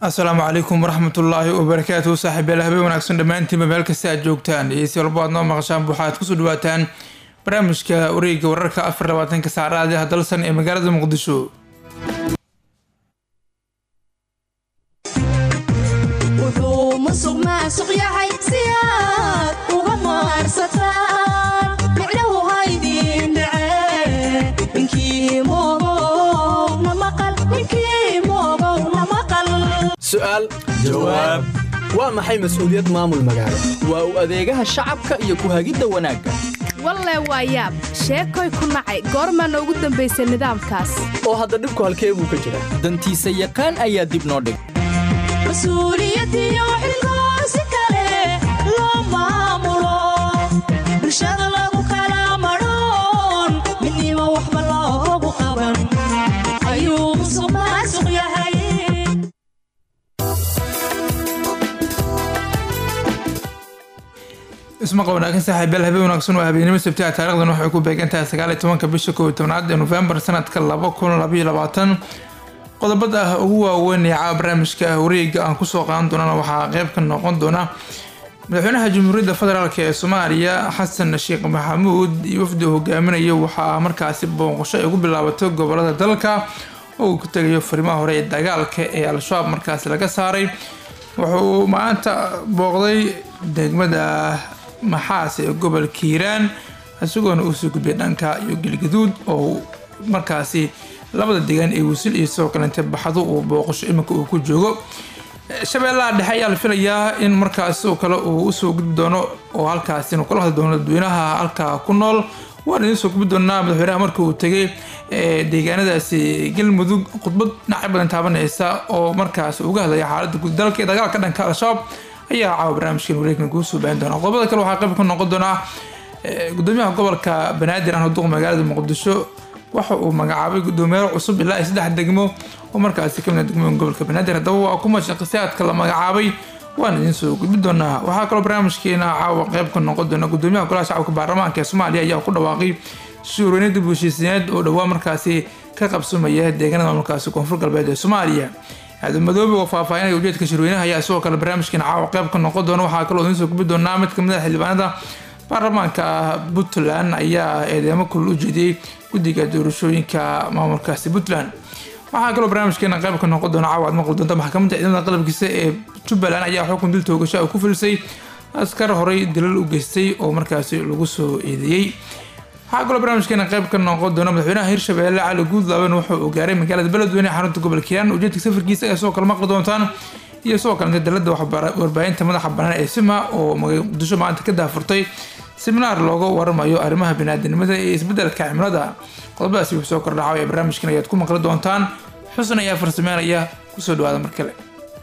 asalaamu calaykum waraxmatullaahi wabarakaatuhu saaxiibayaal habeen wanaagsan dhammaantiinba meel kasta aad joogtaan iyo si walbo aad noo maqashaan waxaad kusoo dhawaataan barnaamijka wareegga wararka afar labaatanka saacadaadi hadalsan ee magaalada muqdisho wuxuu musuq maasuq yahay si aad uga maarsataan micnahu haydin dhace ninkii moogow na maqal ninkii moogow na maqal su'aal jawaab waa maxay mas'uuliyad maamul magaalo waa u adeegaha shacabka iyo ku hagidda wanaagga walle waa yaab sheekoy ku nacay goormaana ugu dambaysay nidaamkaas oo hadda dhibku halkee buu ka jira dantiisa yaqaan ayaa dib noo dhig mas-uuliyadiyo xilkoo si kale loo maamulo bulshada lagu kala madhoon midnimo waxba loogu qaban ayuu musuq maasuq yahay ismaqa wanaagsan saaxiibayaal habeen wanaagsan waa habeenimo sabtiha taarikhdan waxay ku beegan tahay sagaaliyo tobanka bisha kow iyo tobnaad ee nofembar sanadka laba kun labaiyo labaatan qodobada ah ugu waaweyn ee caawa barnaamijka wareega aan kusoo qaadan doonana waxaa qeyb ka noqon doona madaxweynaha jamhuuriyadda federaalk ee soomaaliya xasan sheekh maxamuud iyo wafdi hogaaminaya waxaa markaasi booqasho ay ugu bilaabatay gobolada dalka oo uu ku tegayo farimaha hore ee dagaalka ee al-shabaab markaasi laga saaray wuxuu maanta booqday degmada maxaas ee gobolka hiiraan isagoona uusoo gudbiyay dhanka iyo gelgaduud oo markaasi labada deegaan ee wisil iyo sidoo kalente baxdo uu booqasho iminka uu ku joogo shabeellaha dhexe ayaa la filayaa in markaas oo kale uu usoo gudbi doono oo halkaasi inuu kala hadli doono dadweynaha halkaa ku nool waan idiin soo gudbi doonaa madaxweynaha marka uu tegay deegaanadaasi galmudug khudbad dhinacyo badan taabanaysa oo markaas uga hadlaya xaaladda guud dalka ee dagaalka dhanka al-shabaab ayaa caawa barnaamijkan wareegkan kuu soo baahin doona qodobada kale waxaa qayb ka noqon doonaa gudoomiyaha gobolka banaadir aan duqa magaalada muqdisho waxa uu magacaabay gudoomiyaal cusub ilaa iyo saddex degmo oo markaasi kamid ah degmooyin gobolka banaadir haddaba waa kuma shaqsiyaadka la magacaabay waan idiin soo gudbi doonaa waxaa kaloo barnaamijkeena caawa qayb ka noqon doona gudoomiyaha golaha shacabka baarlamaanka ee soomaaliya ayaa ku dhawaaqay shuurweyne dib u heshiisineed oo dhowaa markaasi ka qabsumaya deegaanada maamulkaasi koonfur galbeed ee soomaaliya aadan madoobe oo faahfaahinaya ujeedka shirweynaha ayaa sidoo kale barnaamijkeena caawa qayb ka noqon doona waxaa kaloo idiin soo gudbi doonaa mid kamid ah xildhibaanada baarlamaanka puntland ayaa eedeemo kulul u jeediyey guddiga doorashooyinka maamulkaasi puntland waxaa kaloo barnaamijkeena qayb ka noqon doona caawa aad maqli doonta maxkamadda ciidamada qalabkiisa ee jubbaland ayaa xukun dil toogasho ay ku filisay askar horey dilal u geystay oo markaasi lagu soo eedeeyey waxaa kaloo barnaamijkeena qayb ka noqon doona madaxweynaha hirshabeelle cali guudlaaban wuxuu gaaray magaalada beledweyne ee xarunta gobolka hiiraan ujeedka safarkiisa ayaa sidoo kale maqli doontaan iyo sidoo kalete dalada warbaahinta madaxa banaan ee sima oo muqdisho maanta ka daafurtay seminaar looga waramayo arrimaha biniaadanimada iyo isbedelka cimilada qodobadaasi wuxuu soo kordhacay ee barnaamijkan ayaad ku maqli doontaan xusan ayaa farsameynaya kusoo dhawaada mar kale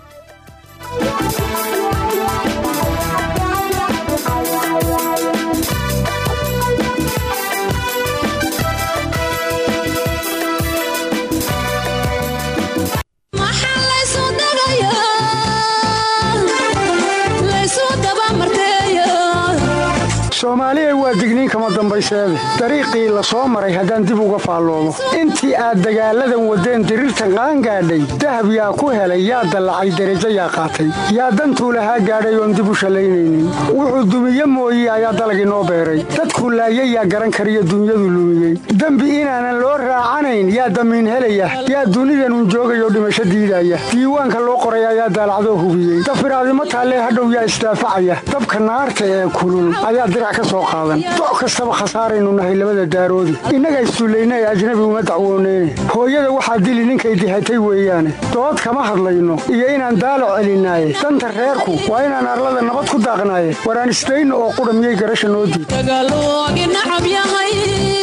maxaa laysu dagayaa laysu dabamarteeya soomaaliya waa digniin kama dambayseede dariiqii la soo maray haddaan dib uga faalloomo intii aad dagaalladan waddeen diriirta qaan gaadhay dahab yaa ku helay yaa dallacay derajo yaa qaatay yaa dantuu lahaa gaadhay oon dib u shallaynaynin wuxuu dumiye mooye ayaa dalagii noo beeray dadkuu laayay yaa garan kariyo dunyadu lumiyey dembi inaanan loo raacanayn yaa damiin helaya yaa dunidanun joogayoo dhimasho diidaya diiwaanka loo qoray ayaa daalacdoo hubiyey dafiraadimo taallee hadhow yaa isdaafacaya dabka naarta ee kulul ayaa dirac ka soo qaadan doc kastaba khasaaraynu nahay labada daaroodi innaga istuullayna ee ajnabi uma dacwooneyne hooyada waxaa dili ninkay dihatay weeyaane dood kama hadlayno iyo inaan daalac celinaaye danta reerku waa inaan arlada nabad ku daaqnaaye waraan isdayno oo qudha miyay garasha noo diid dagaaloogi nacab yahay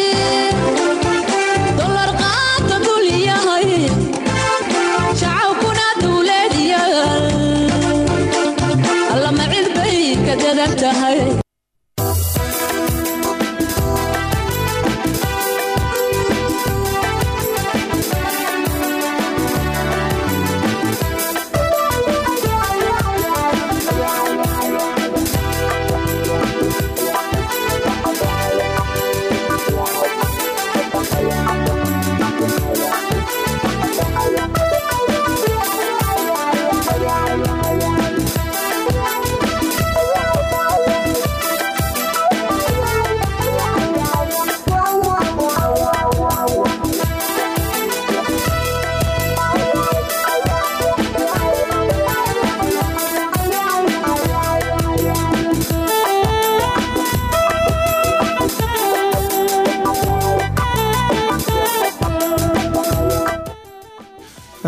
dolar qaata dul yahay shacabkuna dawlad yaal allama cid bay ka dadan tahay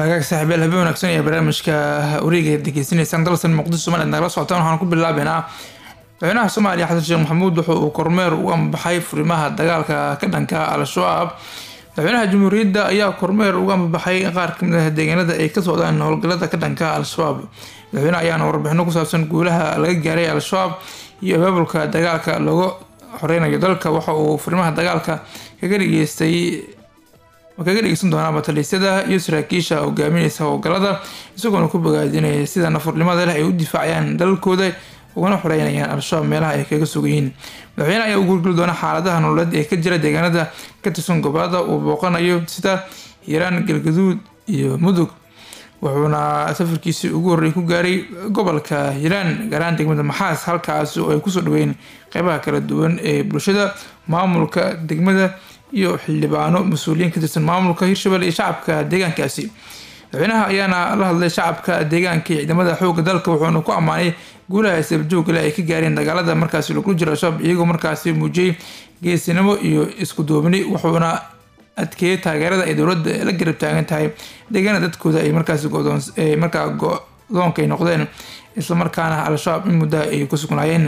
waagaag saaxiibyaal habeen wanaagsan ee barnaamijka wareega degeysanaysaan dalsan muqdisho somaliland nagala socotaan waxaan ku bilaabeynaa madaxweynaha soomaaliya xasan sheekh maxamuud wuxuu uu kormeer u ambaxay furimaha dagaalka ka dhanka al-shabaab madaxweynaha jamhuuriyadda ayaa kormeer uga ambabaxay qaar kamid ah deegaanada ay ka socdaan howlgalada ka dhanka al-shabaab madaxweynaha ayaana warbixino ku saabsan guulaha laga gaaray al-shabaab iyo abaabulka dagaalka looga xoreynayo dalka waxa uu furimaha dagaalka kaga dhageystay kaga dhegeysan doonaa bataliisyada iyo saraakiisha hogaamineysa howlgalada isagoona ku bogaadinaya sida nafurnimada leh ay u difaacayaan dalalkooda ugana xoreynayaan al-shabaab meelaha ay kaga sugayiin madaxweyne ayaa u guurgeli doona xaaladaha nololeed ee ka jira deegaanada ka tirsan gobolada uu booqanayo sida hiiraan galgaduud iyo mudug wuxuuna safarkiisii ugu horreey ku gaaray gobolka hiiraan gaaraan degmada maxaas halkaas oo ay kusoo dhaweyn qeybaha kala duwan ee bulshada maamulka degmada iyo xildhibaano mas-uuliyiin ka tirsan maamulka hirshabelle iyo shacabka deegaankaasi madaxweynaha ayaana la hadlay shacabka deegaanka iyo ciidamada xooga dalka wuxuuna ku ammaanay guulaha sababjoogale ay ka gaareen dagaalada markaasi lagu jiro al-shabaab iyagoo markaasi muujiyey geesinimo iyo isku duubni wuxuuna adkeeyay taageerada ay dowladda la garab taagan tahay deegaana dadkooda ay markaasi markaa go-doonka ay noqdeen islamarkaana al-shabaab in muddaha ay ku sugnaayeen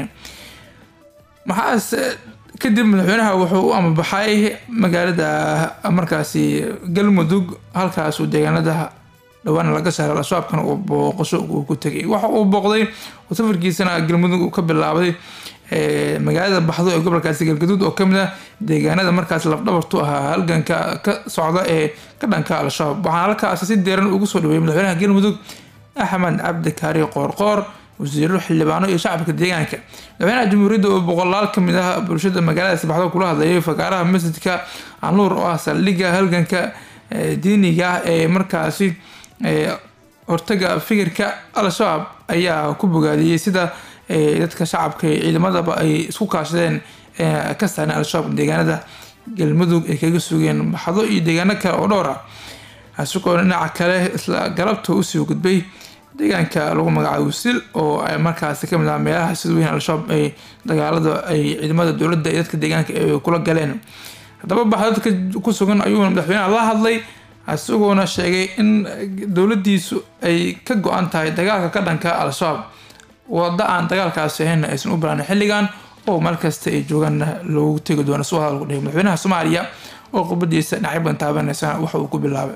maxaas kadib madaxweynaha wuxuu u amabaxay magaalada markaasi galmudug halkaasuu deegaanada dhawaana laga saaray al-shabaabkana uu booqasho uu ku tegay waxa uu booqday oo safarkiisana galmudug uu ka bilaabay magaalada baxdo ee gobolkaasi galgaduud oo kamid ah deegaanada markaas lafdhabartu ahaa halganka ka socda ee ka dhanka al-shabaab waxaana halkaasi si deeran ugu soo dhaweeyay madaxweynaha galmudug axmed cabdi kaari qoorqoor wasiiro xildhibaano iyo shacabka deegaanka madaxweynaha jamhuuriyadda oo boqolaal kamid ah bulshada magaalada sabaxdo kula hadlayay fakaaraha masjidka anuur oo ah saldhigga halganka diiniga ah ee markaasi hortaga fikirka al-shabaab ayaa ku bogaadiyey sida dadka shacabka iyo ciidamadaba ay isku kaashadeen ka saareen al-shabaab deegaanada galmudug ay kaga sugeen baxdo iyo deegaano kale oo dhowr ah asigoo dhinaca kale isla galabta usii gudbay deegaanka lagu magacaabo sil oo ay markaasi kamid ah meelaha sida weyn al-shabaab ay dagaalada ay ciidamada dowladda iyo dadka deegaanka ay kula galeen haddaba baxdadka ku sugan ayuuna madaxweynaha la hadlay isagoona sheegay in dowladiisu ay ka go-an tahay dagaalka ka dhanka al-shabaab wada aan dagaalkaasi ahayn aysan u balaanin xilligan oo meel kasta ay joogaan loogu tegi doono si hadal ku dhihay madaxweynaha soomaaliya oo khudbadiisa dhinacyo badan taabanaysana waxa uu ku bilaabay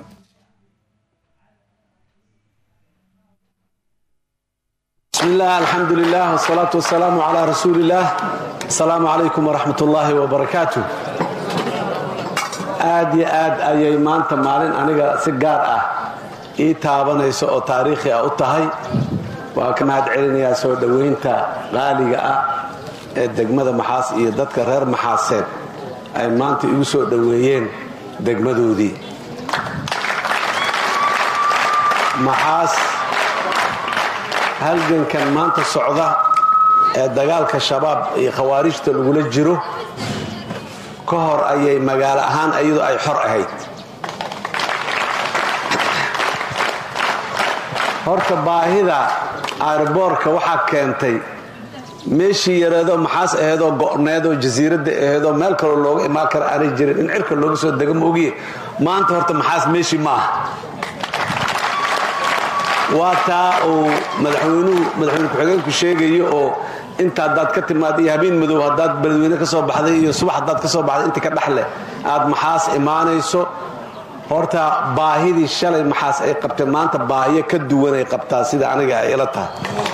بسم الله الحمد لله والصلاة والسلام على رسول الله السلام عليكم ورحمة الله وبركاته aad iyo aad ayay maanta maalin aniga si gaar ah ii taabanayso oo taariikhi ah u tahay waan ka mahad celinayaa soo dhowaynta qaaliga ah ee degmada maxaas iyo dadka reer maxaaseed ay maanta igu soo dhoweeyeen degmadoodii maxaas halgankan maanta socda ee dagaalka shabaab iyo khawaarijta lagula jiro ka hor ayay magaalo ahaan iyadoo ay xor ahayd horta baahida airboorka waxaa keentay meeshii yareedoo maxaas aheedoo go'needoo jasiiradda aheedoo meel kaloo looga imaan kara aanay jirin in cirka looga soo dega moogiye maanta horta maxaas meeshii ma aha waa taa uu madaxweynuhu madaxweyne ku-xigeenku sheegayo oo inta haddaad ka timaad iyo habeen madow haddaad beledweyne ka soo baxday iyo subax haddaad ka soo baxday inta ka dhexleh aad maxaas imaanayso horta baahidii shalay maxaas ay qabtay maanta baahiyo ka duwan ay qabtaa sida aniga ay ila tahay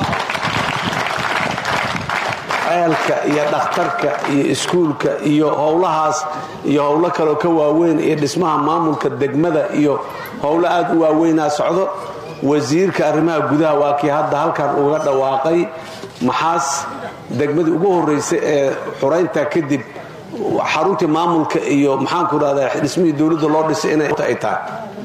ceelka iyo dhakhtarka iyo iskuulka iyo howlahaas iyo howlo kaloo ka waaweyn iyo dhismaha maamulka degmada iyo howlo aad u waaweynaa socdo wasiirka arrimaha gudaha waa kii hadda halkan uga dhawaaqay maxaas degmadii ugu horeysay ee xuraynta kadib xaruntii maamulka iyo maxaanku rahdaa dhismihii dowladda loo dhisay inay ay tahay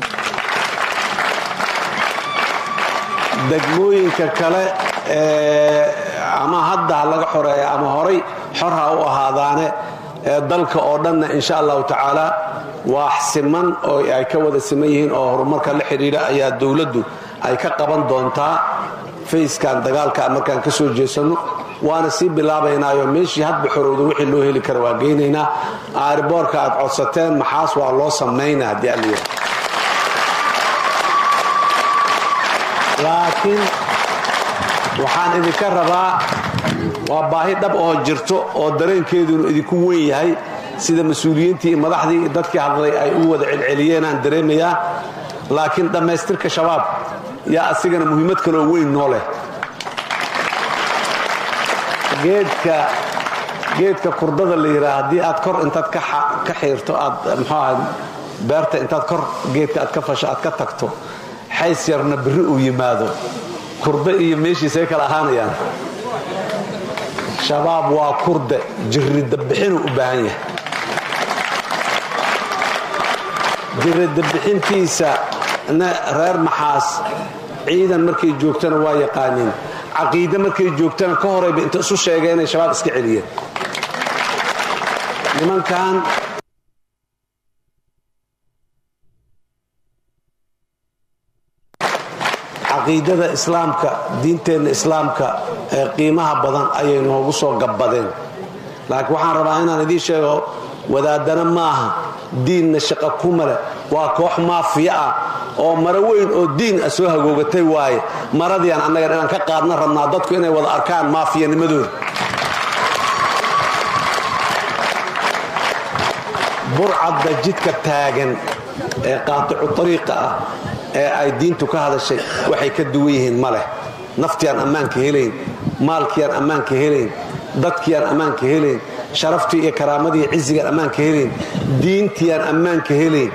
degmooyinka kale ama hadda ha laga xoreeya ama horay xor ha u ahaadaane ee dalka oo dhanna insha allahu tacaala waa siman oo ay ka wada siman yihiin oo horumarka la xidhiidha ayaa dowladdu ay ka qaban doontaa fayskan dagaalka markaan ka soo jeesanno waana sii bilaabaynaayo meeshii hadba xorowda wixii loo heli kara waa geynaynaa aariboorka aad codsateen maxaas waa loo samaynaa haddii alliya laakiin waxaan idinka rabaa waa baahi dhab oo jirto oo dareenkeedunu idinku weyn yahay sida mas-uuliyiintii iyo madaxdii iyo dadkii hadlay ay u wada celceliyeen aan dareemayaa laakiin dhammaystirka shabaab yaa asigana muhiimad kaloo weyn noo leh geedka geedka kurdada la yidhaha haddii aad kor intaad ka xiirto aad muxuu ahay beerta intaad kor geedka aad ka fasho aad ka tagto xays yarna berri uu yimaado kurde iyo meeshiisay kala ahaanayaan shabaab waa kurde jirridabixinuu u baahan yahay jirridabixintiisa reer maxaas ciidan markay joogtana waa yaqaaniin caqiide markay joogtana ka horayba inta isu sheegeen inay shabaab iska celiyeen nimankan caqiidada islaamka diinteenna islaamka ee qiimaha badan ayay noogu soo gabbadeen laakiin waxaan rabaa inaan idiin sheego wadaadana maaha diinna shaqa kuma leh waa koox maafiya ah oo maro weyn oo diin ah soo hagoogatay waaye maradiiaan annaga inaan ka qaadna rabnaa dadku inay wada arkaan maafiyanimadooda burcadda jidka taagan ee qaaticu ariiqa ah ee ay diintu ka hadashay waxay ka duwan yihiin ma leh naftiaan ammaanka helayn maalkiiaan ammaanka helayn dadkiiaan ammaanka helayn sharaftii iyo karaamadii cizigaan ammaanka helayn diintiiaan ammaanka helayn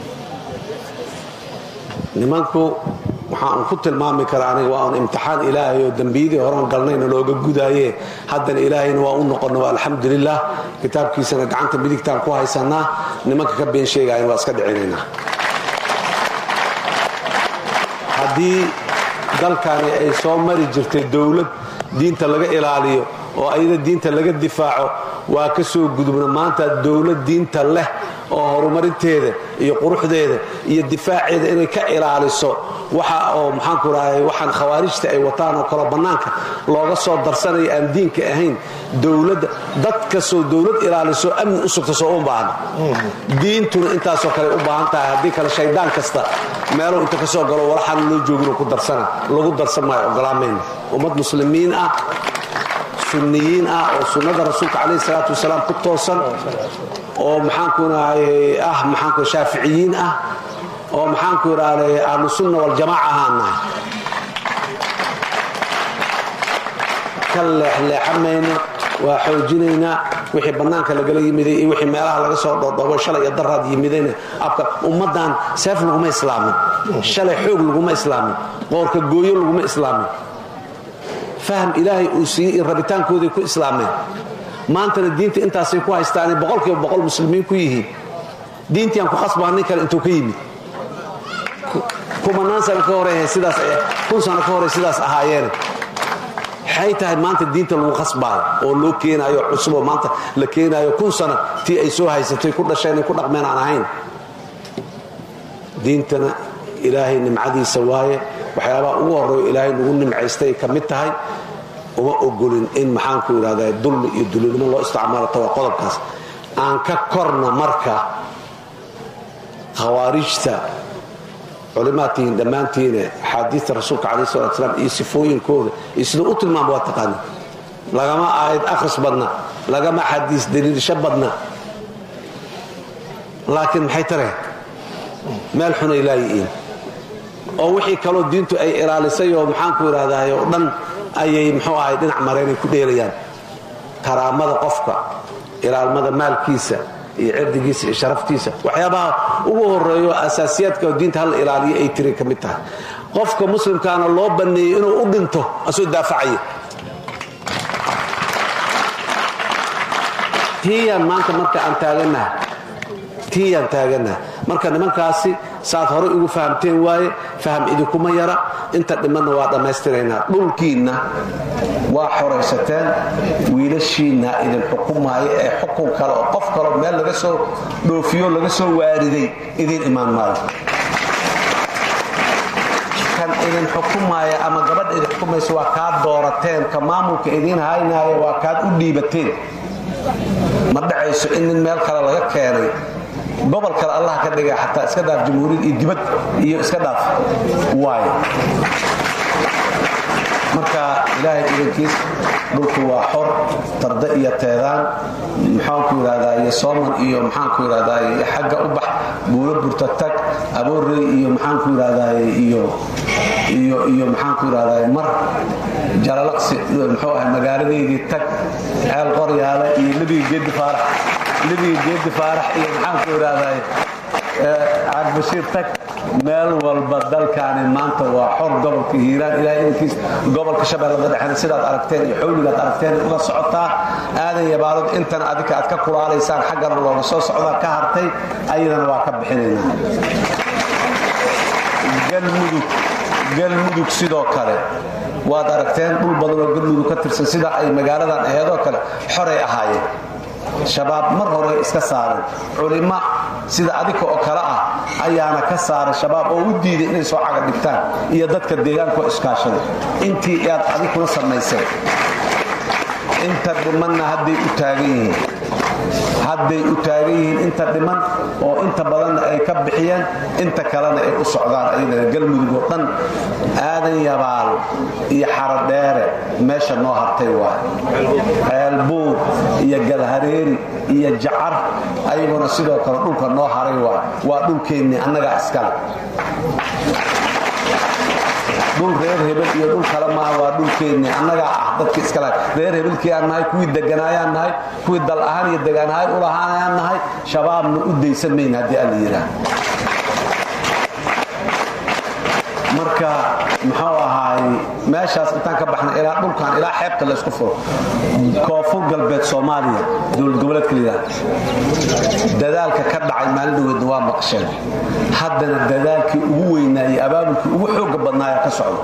nimanku waxaan ku tilmaami karaa aniga waa un imtixaan ilaahay oo dembiyadii horan galnayna looga gudaaye haddana ilaahayna waa u noqonna waa alxamdulilah kitaabkiisana gacanta midigtaan ku haysanaa nimanka ka been sheegayan waa iska dhicinaynaa haddii dalkani ay soo mari jirtay dowlad diinta laga ilaaliyo oo ayada diinta laga difaaco waa ka soo gudubna maanta dowlad diinta leh oo horumarinteeda iyo quruxdeeda iyo difaaceeda inay ka ilaaliso waxa oo maxaanku rahay waxaan khawaarijta ay wataan oo kaloo bannaanka looga soo darsanayo aan diinka ahayn dowladda dad kastoo dowlad ilaaliso amni u sugta soo u baahna diintuna intaasoo kale u baahan tahay haddii kale shaydaan kasta meeluu inta ka soo galo walaxaan loo joogin ku darsana lagu darsan maayo ogolaamayna ummad muslimiin ah sunniyiin ah oo sunnada rasuulka calayhi salaatu wasalaam ku toosan oo maxaanku rahay ah maxaanku shaaficiyiin ah oo maxaanku idhahday ahlu sunna waljamaaca ahaan nahay ka leexleexamayno waa xoojinaynaa wixii bannaanka lagala yimiday iyo wixii meelaha laga soo dhoodhoobo shalay iyo daraad yimidayna abka ummaddan seef laguma islaamin shalay xoog laguma islaamin qoorka gooyo laguma islaamin faham ilaahay uu siiyey in rabitaankooday ku islaameen maantana diinta intaasay ku haystaanay boqolkiiba boqol muslimiin ku yihiin diintii aan ku khasbaa nin kale intuu ka yimid kumanaan sano ka hore sidaas kun sano ka hore sidaas ahaayeene waxay tahay maanta diinta lagu khasbaayo oo loo keenaayo cusuboo maanta la keenaayo kun sano tii ay soo haysatay ku dhasheen ku dhaqmeen aan ahayn diintana ilaahay nimcadiisa waaye waxyaabaha ugu horreeyo ilaahay nagu nimcaystay ka mid tahay uma ogolin in maxaanku idhahda dulmi iyo dulinimo loo isticmaalato waa qodobkaas aan ka korna marka khawaarijta culimaad tihiin dhammaantiine axaadiista rasuulka calayh salatu salaam iyo sifooyinkooda iyo siduu u tilmaama waa taqaana lagama aayad akhris badna lagama xadiis daliilisho badna laakiin maxay tareen meel xunay laayi'iin oo wixii kaloo diintu ay ilaalisay oo maxaanku idhahdaay oo dhan ayay muxuu ahay dhinac mareenay ku dheelayaan karaamada qofka ilaalmada maalkiisa iyo cirdigiisa iyo sharaftiisa waxyaabaha ugu horeeyo asaasiyaadka oo diinta hal ilaaliyo ay tiri ka mid tahay qofka muslimkaana loo banneeyey inuu u dhinto asoo daafacaya tiiyaan maanta marka aan taaganaha tiiyaan taaganaha marka nimankaasi saad horay ugu fahamteen waaye faham idinkuma yara inta dhimanna waa dhammaystiraynaa dhulkiinna waa xoraysateen wiilashiinna idin xukumaaya ee xukun kale oo qof kaleo meel laga soo dhoofiyo laga soo waariday idiin imaan maayo kan idin xukumaaya ama gabadha idin xukumaysa waa kaad doorateen ka maamulka idiin haynaaya waa kaad u dhiibateen ma dhacayso in nin meel kale laga keenay gobol kale allah ka dhiga xataa iska dhaaf jamhuuriyad iyo dibad iyo iska dhaaf waaye marka ilaahay idankiis dhulku waa xor tarda iyo teedaan maxaanku yidhahdaa iyo sooman iyo maxaanku yidhahdaa xagga u bax buulo burta tag aboorey iyo maxaanku yidhahdaa iyo iyo iyo maxaanku yidhahdaa mar jalalaqsi muxuu ahay magaaladeydii tag ceel qoryaale iyo nebiga geedi faarax nebiga geedi faarax iyo maxaanku yidhahdaa cagbashiir tag meel walba dalkaani maanta waa xor gobolka hiiraan ilahay inkiis gobolka shabeellada dhexena sidaad aragteen iyo xawligaad aragteen uga socotaa aadan yabaalood intana adika aad ka kulaalaysaan xaggana looga soo socdaa ka hartay ayadana waa ka bixinaynaa galmudug galmudug sidoo kale waad aragteen dhul badan oo galmudug ka tirsan sida ay magaaladan aheedoo kale xoray ahaayeen shabaab mar hore iska saareen culimo sida adika oo kale ah ayaana ka saaray shabaab oo u diiday inay soo caga dhigtaan iyo dadka deegaankaoo iskaashaday intii aad adikuna samayseen inta dhimanna hadday u taagan yihiin hadday u taagan yihiin inta dhiman oo inta badanna ay ka bixiyeen inta kalena ay u socdaan ayadana galmudug oo dhan aadan yabaal iyo xaradheere meesha noo hartay waay ceelbuur iyo galhareeri iyo jacar ayaguna sidoo kale dhulka noo haray waay waa dhulkeennii annagaa iskale dhul reer hebel iyo dhul kale maaha waa dhulkeennii annagaa ah dadkii iskale reer hebelkii aan nahay kuwii deganaayaan nahay kuwii dal ahaan iyo degaan ahaan u lahaanayaan nahay shabaabna u daysan mayn haddii alla yidhaah marka muxuu ahaay meeshaas intaan ka baxna ilaa dhulkan ilaa xeebta laysku furo koonfur galbeed soomaaliya dowlad goboleedka layidhaha dadaalka ka dhacay maalin dhaweedna waa maqasheen haddana dadaalkii ugu weynaa iyo abaabulkii ugu xooga badnaaya ka socdo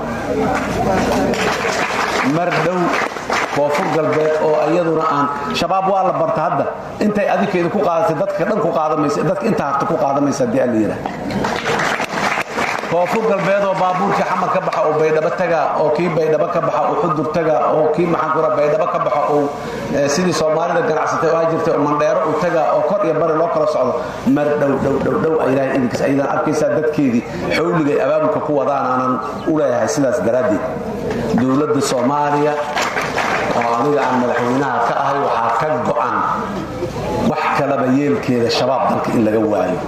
mar dhow koonfur galbeed oo iyaduna aan shabaab waa la barta hadda intay adikeeda ku qaadatay dadka dhan ku qaadamaysa dadka inta harta ku qaadamaysa haddii alla yidhaah koonfur galbeed oo baabuurkii xamar ka baxa oo baydhabo taga oo kii baydhabo ka baxa oo xudur taga oo kii maxankura baydhabo ka baxa oo sidii soomaalida ganacsatay oo jirtay oo mandheero uu taga oo kor iyo bari loo kala socdo mar dhow dhow dhow dhow ilaahay idinkiis ayadaan arkaysaa dadkeedii xawligay abaabulka ku wadaan aanan u leeyahay sidaas daraaddeed dowladda soomaaliya oo aniga aan madaxweynaha ka ahay waxaa ka go'an wax kalaba yeelkeeda shabaab dalka in laga waayo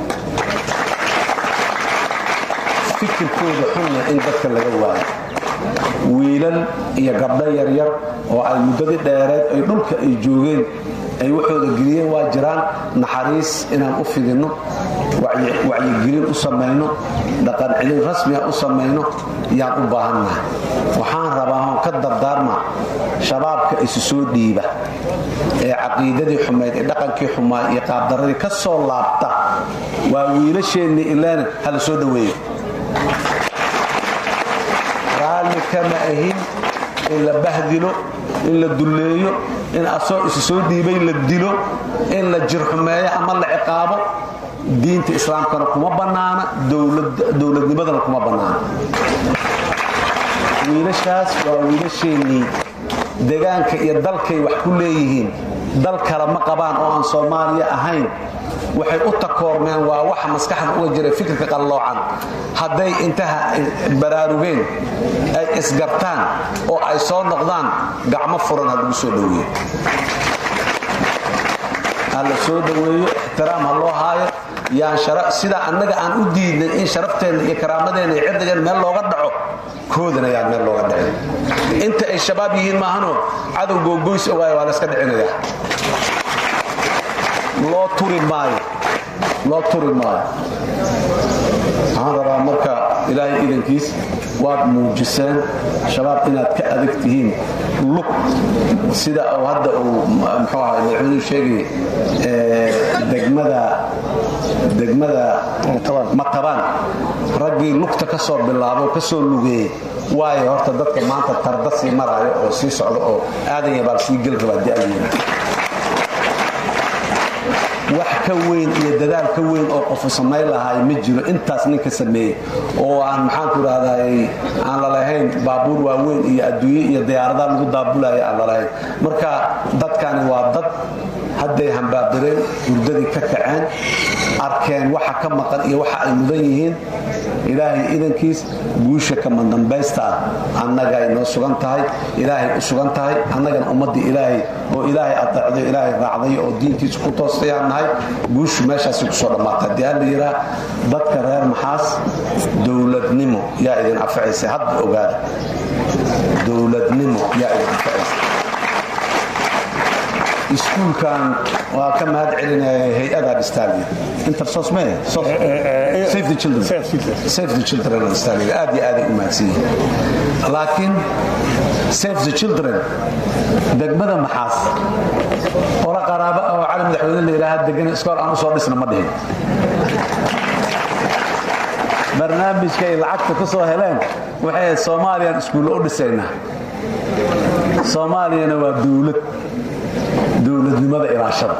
fikirkooda xunna in dadka laga waayo wiilal iyo gabdho yaryar oo ay muddadii dheereed ay dhulka ay joogeen ay waxooda geliyeen waa jiraan naxariis inaan u fidinno wacyigelin u samayno dhaqan celin rasmiga u samayno yaan u baahannahay waxaan rabaa oon ka dardaarma shabaabka isu soo dhiiba ee caqiidadii xumayd ee dhaqankii xumaa iyo qaabdaradii ka soo laabta waa wiilasheennii ileena hala soo dhoweeyo raalli kama ahin in la bahdilo in la dulleeyo in asoo isu soo dhiibay la dilo in la jirxumeeyo ama la ciqaabo diinta islaamkana kuma bannaana dowladnimadana kuma bannaana wiilashaas waa wiilasheennii degaanka iyo dalkay wax ku leeyihiin dal kale ma qabaan oo aan soomaaliya ahayn waxay u takoormeen waa waxa maskaxda uga jira fikirka qalloocan hadday intaha baraarugeen ay isgartaan oo ay soo noqdaan gacmo furan ha lagu soo dhoweeyo ha la soo dhoweeyo ixtiraam ha loo haayo yaan sida annaga aan u diidnay in sharafteenna iyo karaamadeenna iyo cirdigeen meel looga dhaco koodana yaan meel looga dhicin inta ay shabaab yihiin maahanoo cadow googoys ogaaya waa la iska dhicinaya loo turi maayo loo turi maayo waxaan rabaa marka ilaahay idankiis waad muujiseen shabaab inaad ka adag tihiin lug sida uu hadda uu muxuu ahay madaxweynuhu sheegay degmada degmada matabaan raggii lugta ka soo bilaabo ka soo lugeeyey waayo horta dadka maanta tarda sii maraayo oo sii socda oo aadan yabaal sii geli rabaa di'alyina wax ka weyn iyo dadaal ka weyn oo qofu samayn lahaay ma jiro intaas ninka sameeyey oo aan maxaanku idhahday aan lalahayn baabuur waaweyn iyo adduunye iyo diyaaradaha lagu daabulaya aan lalahayn marka dadkani waa dad hadday hambaadireen hurdadii ka kaceen arkeen waxa ka maqan iyo waxa ay mudan yihiin ilaahay idankiis guusha kama dambaysta ah annagay noo sugan tahay ilaahay u sugan tahay annagana ummaddii ilaahay oo ilaahay adeecday ilaahay raacday oo diintiisa ku toostayaan nahay guushu meeshaasi kusoo dhammaata haddii aan la yidhaah dadka reer maxaas dowladnimo yaa idin anfacaysa hadda ogaada dowladnimo yaa idin anfacaysa iskuulkan waa ka mahad celinaya hay-ada dhistaalia intersos me save the children save the children dhistaalia aad iyo aaday u mahadsan yihiin laakiin save the children degmada maxaas ola qaraabo oo cali madaxweyne la yidhaaha degana iskool aan u soo dhisna ma dhihin barnaamijka ay lacagta ku soo heleen waxay ahayd soomaaliyaan iskuulle u dhisaynaa soomaaliyana waa dowlad dowladnimada ilaashada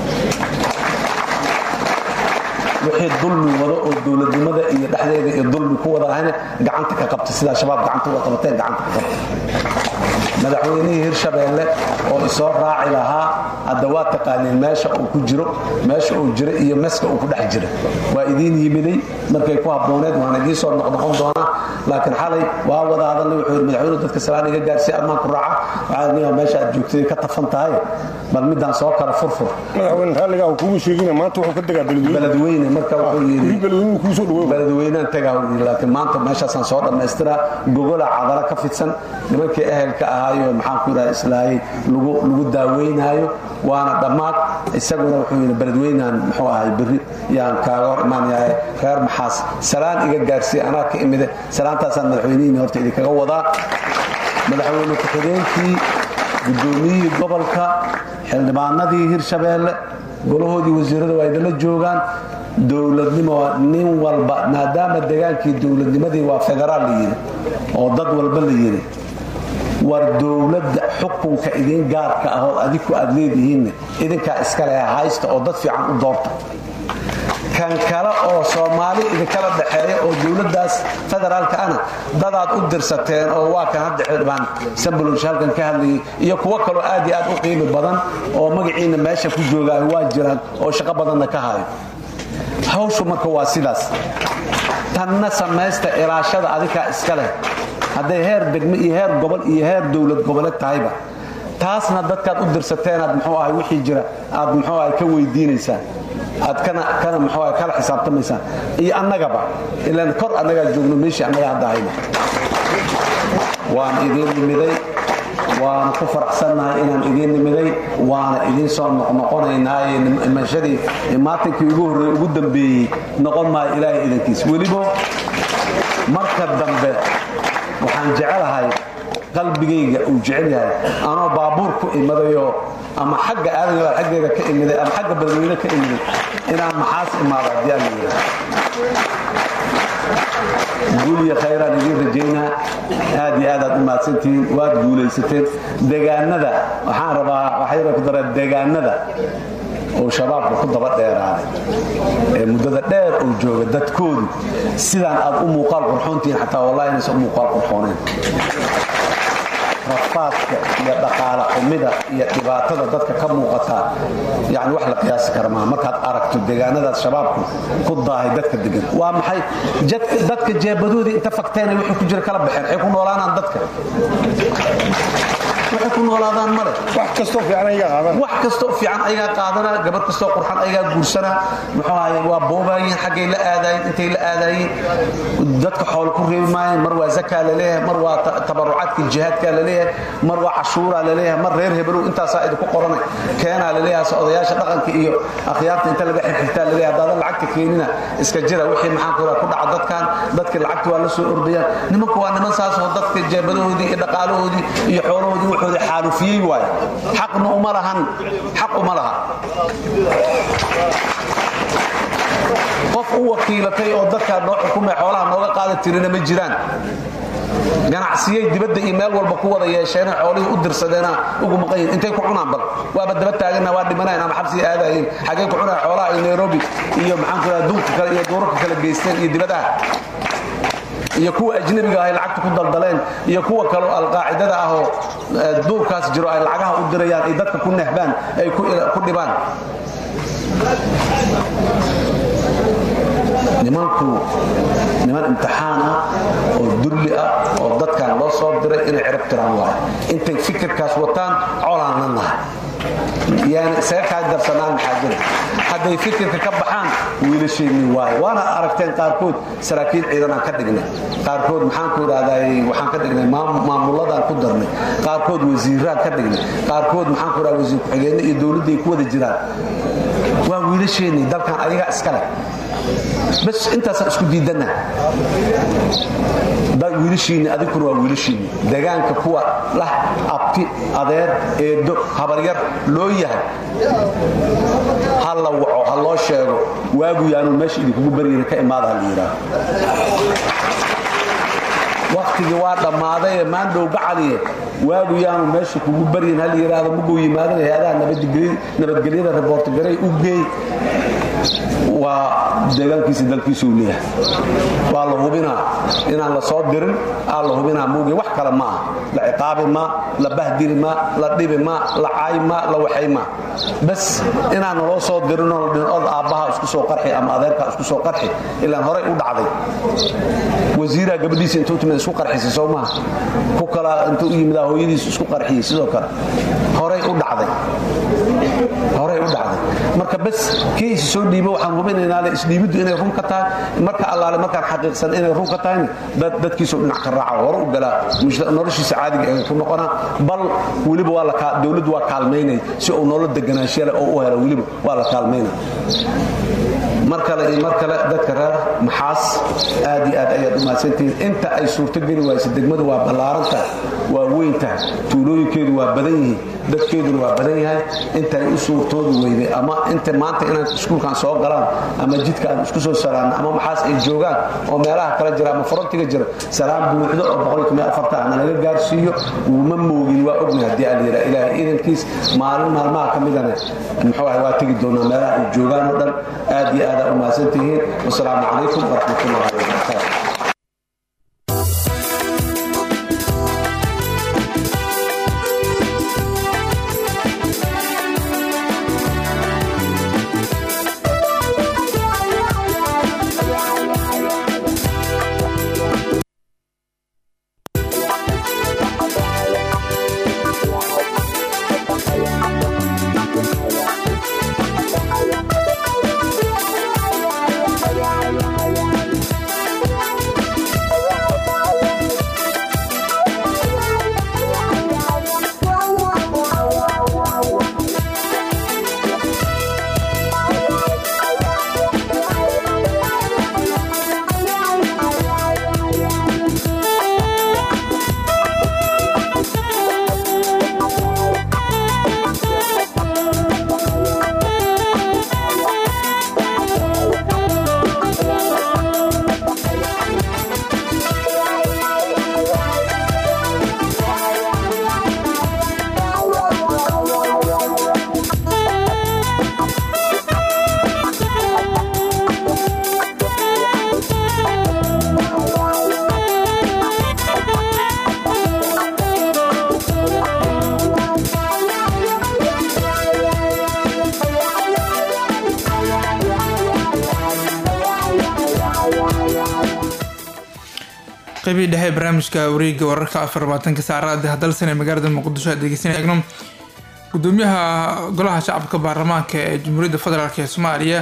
wixii dulmi wado oo dowladnimada iyo dhexdeeda iyo dulmi ku wada ahayna gacanta ka qabta sidaa shabaab gacanta uga qabateen gacanta ka qabta madaxweynihii hirshabeelle oo isoo raaci lahaa hadda waa taqaaniin meesha uu ku jiro meesha uu jiro iyo meska uu ku dhex jira waa idiin yimiday markay ku habbooneed waan idiin soo noqnoqon doonaa laakiin xalay waa wada hadalnay wuxuu yidhi madaxweynuhu dadka salaan iga gaarsiiya armaan ku raaca waxaa niyaa meesha aad joogtay ka tafan tahay bal midaan soo kala furfur madaxweyne raalligaa uu kugu sheegina maanta wuxuu ka degaa beledweyne beledweyne marka wuxuu yidhi beledweynuhu kuu soo dhawow beledweynaan tagaa uu yidhi laakiin maanta meeshaasaan soo dhammaystiraa gogola cadala ka fidsan nimankii ehelka ahaayo maxaan ku yidhaha islaayay lagu lagu daaweynaayo waana dhammaad isaguna wuxuu yidhi beledweynaan muxuu ahay berri yaan kaaga hor imaanayahay reer maxaas salaan iga gaarsiiya anaa ka imide salaantaasaan madaxweynihiini horta idinkaga wadaa madaxweyne ku-xigeenkii guddoomiyihii gobolka xildhibaanadii hirshabeelle golahoodii wasiirada waa idinla joogaan dowladnimo nin walba maadaama degaankii dowladnimadii waa federaal la yidhi oo dad walba la yidhi war dowladda xukunka idin gaarka ah oo adiku aad leedihiinne idinkaa iskale haysta oo dad fiican u doorta kan kale oo soomaali idinkala dhaxeeya oo dowladdaas federaalka ana dadaad u dirsateen oo waa kan hadda xildhibaan sambolosh halkan ka hadlayay iyo kuwo kaloo aad iyo aad u qiimi badan oo magaciina meesha ku joogaayo waa jiraan oo shaqo badanna ka hayo hawshu marka waa sidaas tanna samaysta ilaashada adikaa iska leh hadday heer degme iyo heer gobol iyo heer dowlad goboleed tahayba taasna dadkaad u dirsateenaad muxuu ahay wixii jira aad muxuu ahay ka weydiinaysaan aad kana kana muxuu ahay kala xisaabtamaysaan iyo annagaba ilaan kor annagaa joogno meeshii annaga hadda hayno waan idiin nimiday waana ku faraxsannahay inaan idiin nimiday waana idiin soo noqnoqonaynaaye imashadii maatinkii ugu horreeyey ugu dambeeyey noqon maayo ilaahay idankiis weliba marka dambe waxaan jecelahay qalbigayga uu jecel yahay anoo baabuur ku imadayoo ama xagga aadaya xaggeega ka imiday ama xagga badweyne ka imiday inaan maxaas imaado haddii aan yidhi guuliya khayraan idiin rajaynaa aad iyo aad aad u mahadsantihiin waad guulaysateen degaanada waxaan rabaa waxayna ku dareen degaanada oo shabaabka ku daba dheeraaday ee muddada dheer uu jooga dadkoodu sidaan aad u muuqaal qurxoontihiin xataa wallahi inaysan u muuqaal qurxooneen rafaadka iyo dhaqaale xumida iyo dhibaatada dadka ka muuqata yani wax la qiyaasi kara maaha markaad aragto deegaanadaas shabaabku ku daahay dadka degan waa maxay dadka jeebadoodii inta fakteenay wixii ku jira kala baxeen waxay ku noolaanaan dadka waxay ku noolaadaan male wax kastoo fiican ayagaa qaadan wax kastoo fiican ayagaa qaadana gabadh kastoo qurxan ayagaa guursana muxuu ahaye waa boobaayeen xaggay la aadaayeen intay la aadaayeen dadka xoolo ku reebi maayeen mar waa zakaa laleeyahay mar waa tabarucaadka jihaadka laleeyahay mar waa cashuuraa laleeyahay mar reer hebelow intaasaa idinku qorana keenaa laleeyahay se odayaasha dhaqanka iyo akhyaarta inta laga xirxirtaa laleeyahay haddaadan lacagta keenina iska jira wixii maxaan ku ku dhaca dadkan dadka lacagta waa la soo ordayaan nimanku waa niman saasoo dadka jeebadahoodii iyo dhaqaalahoodii iyo xoolahoodii wuxuudi xaalufiyey waay xaqna uma lahan xaq uma laha qof u wakiilatay oo dadkaa noo xukumay xoolaha nooga qaada tirina ma jiraan ganacsiyey dibadda iyo meel walba ku wada yeesheena xoolihii u dirsadeena ugu maqayin intay ku cunaan bal waaba daba taagana waa dhimanayn ama xabsiga aadaayeen xaggee ku cunaan xoolaha ay nairobi iyo maxaan ku dhaha dunka kale iyo duurarka kale geysteen iyo dibadaha iyo kuwa ajnabiga ah ay lacagta ku daldaleen iyo kuwa kaleo alqaacidada ah oo eh, duurkaas jiro ay lacagaha u dirayaan ay dadka ku nehbaan ay ku ku dhibaan nimanku niman imtixaan ah oo dulli ah oo dadkan loo soo diray inay cirib tiraan waayo intay fikirkaas wataan colaanna nahay yani isaga kaa darsanaan maxaa jira hadday fikirka ka baxaan wiilasheenni waayo waana aragteen qaarkood saraakiil ciidanaan ka dhignay qaarkood maxaan ku idhahday waxaan ka dhignay maam- maamuladaan ku darnay qaarkood wasiiraan ka dhignay qaarkood maxaan ku idhahda wasiir ku-xigeenno iyo dowladday ku wada jiraan waa wiilasheenni dalkan ayagaa iska leh bas intaasaan isku diidanna dad wiilashiinni adinkuna waa wiilashiinni degaanka kuwa lah abti adeer eedo habaryar loo yahay ha la waco ha loo sheego waagu yaanu meesha idinkugu baryana ka imaada ha la yidhaaho waktigii waa dhammaaday ee maandhow gacaliye waagu yaanu meesha kugu baryin hal yidhaahdo muguu yimaadana hay-adaha nabadgely- nabadgelyada reboortgaray u geey waa deegaankiisa dalkiisa uu leeyahay waa la hubinaa inaan la soo dirin aa la hubinaa muuge wax kale ma ah la ciqaabi ma la bahdiri ma la dhibi ma la caayi ma la waxay ma bas inaan naloo soo dirinoo la dhihin od aabbaha isku soo qarxi ama adeerkaa isku soo qarxi ilaan horey u dhacday wasiiraa gabadhiisa intuu timid isku qarxisay soo maha ku kala intuu u yimidaa hooyadiisu isku qarxiyey sidoo kale horey u dhacday horey u dhacday marka bas kii isi soo dhiibo waxaan hubinaynaa le isdhiibiddu inay run ka tahay marka allaale markaan xaqiiqsan inay run ka tahayna dad dadkiisoo dhinac ka raaca hore u galaa mujta- noloshiisa caadiga ee ku noqonaa bal weliba waa la kaa- dowladdu waa kaalmaynay si uu nolol deganaanshiya leh oo u helo weliba waa la kaalmaynay mar kale iyo mar kale dadka reer maxaas aad iyo aad ayaad u mahadsantihiin inta ay suurtogeli waayse degmadu waa ballaaran tahay waa weyn tahay tuulooyinkeedu waa badan yihiin dadkeeduna waa badan yahay inta ay u suurtoodu weyday ama inta maanta inaan iskuulkan soo galaan ama jidka aan isku soo salaanno ama maxaas ay joogaan oo meelaha kala jira ama frontiga jira salaam buuxdo oo boqolkiiba afarta ahna laga gaarsiiyo uma moogin waa ognahay haddii aan yidhaa ilaahay idankiis maalin maalmaha ka midana muxuu ahay waa tegi doonaa meelaha ay joogaan oo dhan aad iyo aad aa u mahadsantihiin wasalaamu calaykum waraxmatullahi wabarakaatu qeybii dhexe ee barnaamijka wareega wararka afar labaatanka saacada hadalsan ee magaalada muqdisho aad degeysana eegno gudoomiyaha golaha shacabka baarlamaanka ee jamhuuriyadda federaalk ee soomaaliya